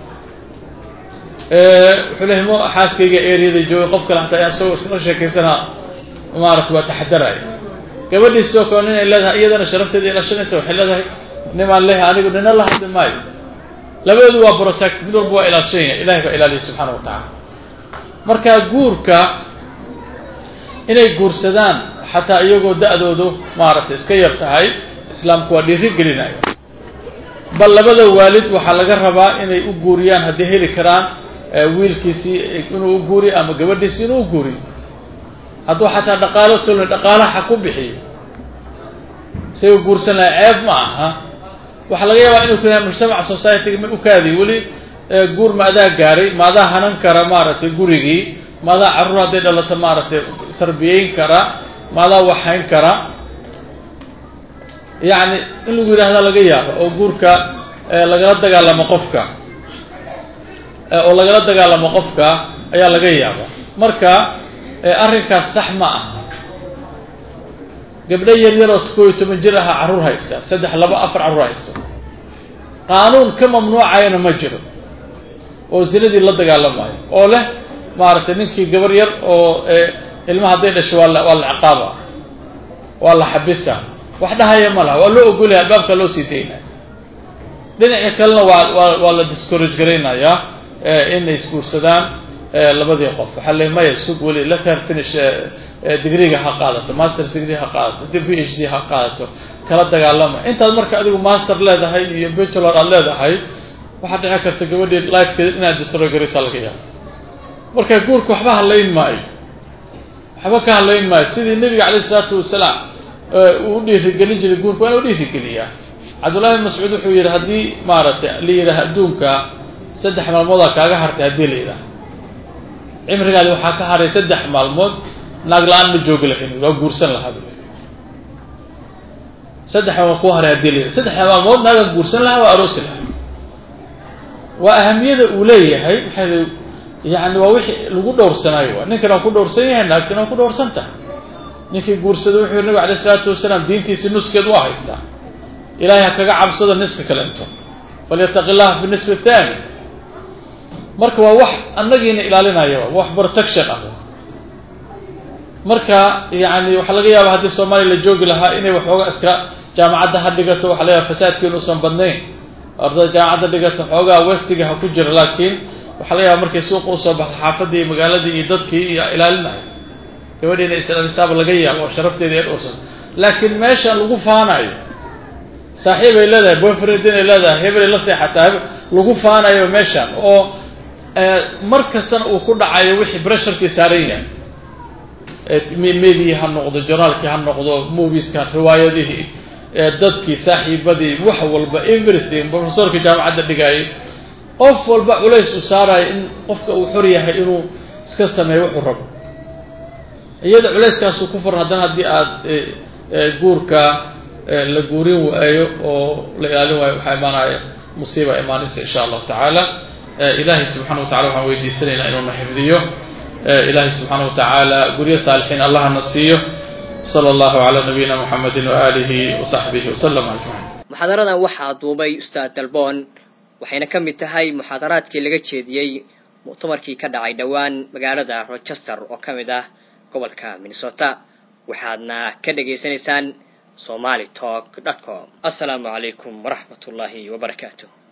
wuxuu lehay mo xaaskayga eryada joogay qof kale hataa isagoo isla sheekaysana maarata waa taxadaraya gabadhii sidoo kale nin ay leedahay iyadana sharafteeda ilaashanaysa waxay leedahay nimaan leehay anigu nina la hadli maayo labadeedu waa protect mid walba waa ilaashanya ilahay baa ilaaliya subxaana wa tacaala marka guurka inay guursadaan xataa iyagoo da-doodu maaragtay iska yar tahay islaamku waa dhiiri gelinaya bal labada waalid waxaa laga rabaa inay u guuriyaan hadday heli karaan wiilkiisii inuu u guuriyo ama gabadhiisii inuu u guuriyo hadduu xataa dhaqaalo tolna dhaqaalaha ha ku bixiyo say u guursanaya ceeb ma aha waxaa laga yaabaa inuu kuyah mujtamaca society-ga ma ukaadi weli guur ma adaa gaaray ma adaa hanan kara maaragtay gurigii ma adaa carruur hadday dhalato maaragtay tarbiyeyn kara ma adaa waxhayn kara yacni in lagu yidhahda laga yaabo oo guurka lagala dagaalamo qofka oo lagala dagaalamo qofka ayaa laga yaaba marka arrinkaas sax ma aha gabdho yar yaroo koo iyo toban jir aha carruur haysta saddex laba afar carruur haysto qaanuun ka mamnuucayana ma jiro oo zinadii la dagaalamayo oo leh maaragtay ninkii gabar yar oo ilmaha hadday dhasho waa la waa la ciqaaba waa la xabisa wax dhahaya ma laha waa loo ogolaya albaabka loo sii daynaya dhinaca kalena waa waa waa la discourage garaynayaa inay isguursadaan labadii qof waxaa le maya sug weli letter finish digriga ha qaadato masters degree ha qaadato p h d ha qaadato kala dagaalama intaad marka adigu master leedahay iyo bachelor aad leedahay waxaad dhici karta gabadhii lifekeeda inaad destroy garaysaa laga yaaba marka guurka waxba hadlayn maayo waxba ka hadlayn maayo sidii nebiga calayh isalaatu wasalaam uu u dhiirigelin jiray guurka waa ina u dhiirigeliyaa cabdullahi bin mascuud wuxuu yidhi haddii maaragtay la yidhaah adduunka saddex maalmoodaa kaaga hartay haddii la yidhaah cimrigaadi waxaa ka haray saddex maalmood naag la-aan ma joogi lahayn waa guursan lahaa bu saddex maalmood ku haray haddii la yidhaha saddex maalmood naagaan guursan lahaa waa aroosi lahaa waa ahamiyada uu leeyahay maxay yani waa wixii lagu dhowrsanaayo waa ninkan waa ku dhowrsan yahay naagtina waa ku dhowrsan tahay ninkii guursada wuxuu yidhi nabig alayh isalaatu wasalaam diintiisi nuskeed waa haystaa ilahay ha kaga cabsada niska kalento falyataqi llah fi nisfi athani marka waa wax annagiina ilaalinaya wax protection ah marka yani waxaa laga yaaba haddii soomaaliya la joogi lahaa inay waxooga iska jaamacadda ha dhigato waxa laga yaaba fasaadka inuusan badnayn ardada jaamacadda dhigato xoogaa westiga ha ku jira laakiin waxaa laga yaaba markay suuqa usoo baxdo xaafadii iyo magaaladii iyo dadkii iyo ilaalinaya gabadhiina islaalisaaba laga yaabo oo sharafteeda ee dhowrsan laakiin meeshan lagu faanayo saaxiib ay leedahay boyfriend inay leedahay hebelay la seexataa hebel lagu faanayo meeshan oo mar kastana uu ku dhacayo wixii bresharkii saaran yahay medii ha noqdo journaalkii ha noqdo movieska riwaayadihii dadkii saaxiibadii wax walba everything professorkii jaamacadda dhigaayay qof walba culays uu saarayo in qofka uu xor yahay inuu iska sameeyo wuxuu rabo iyada culayskaasuu ku furan haddana haddii aada guurka la guurin waayo oo la ilaalin waayo waxaa imaanaya musiiba imaanaysa insha allahu tacaala ilaahay subxana wa tacala waxaan weydiisanaynaa inuuna xifdiyo ilaahay subxaana wa tacaala guryo saalixiin allahna siiyo sala allahu calaa nabiyina muxamedin waaalihi wasaxbihi wasalam ajmaciin muxaadaradan waxaa duubay ustaad dalboon waxayna ka mid tahay muxaadaraadkii laga jeediyey muctamarkii ka dhacay dhowaan magaalada rochester oo ka mid ah gobolka minnesota waxaadna ka dhagaysanaysaan somali talk dot com assalaamu calaykum waraxmat ullaahi wabarakaatu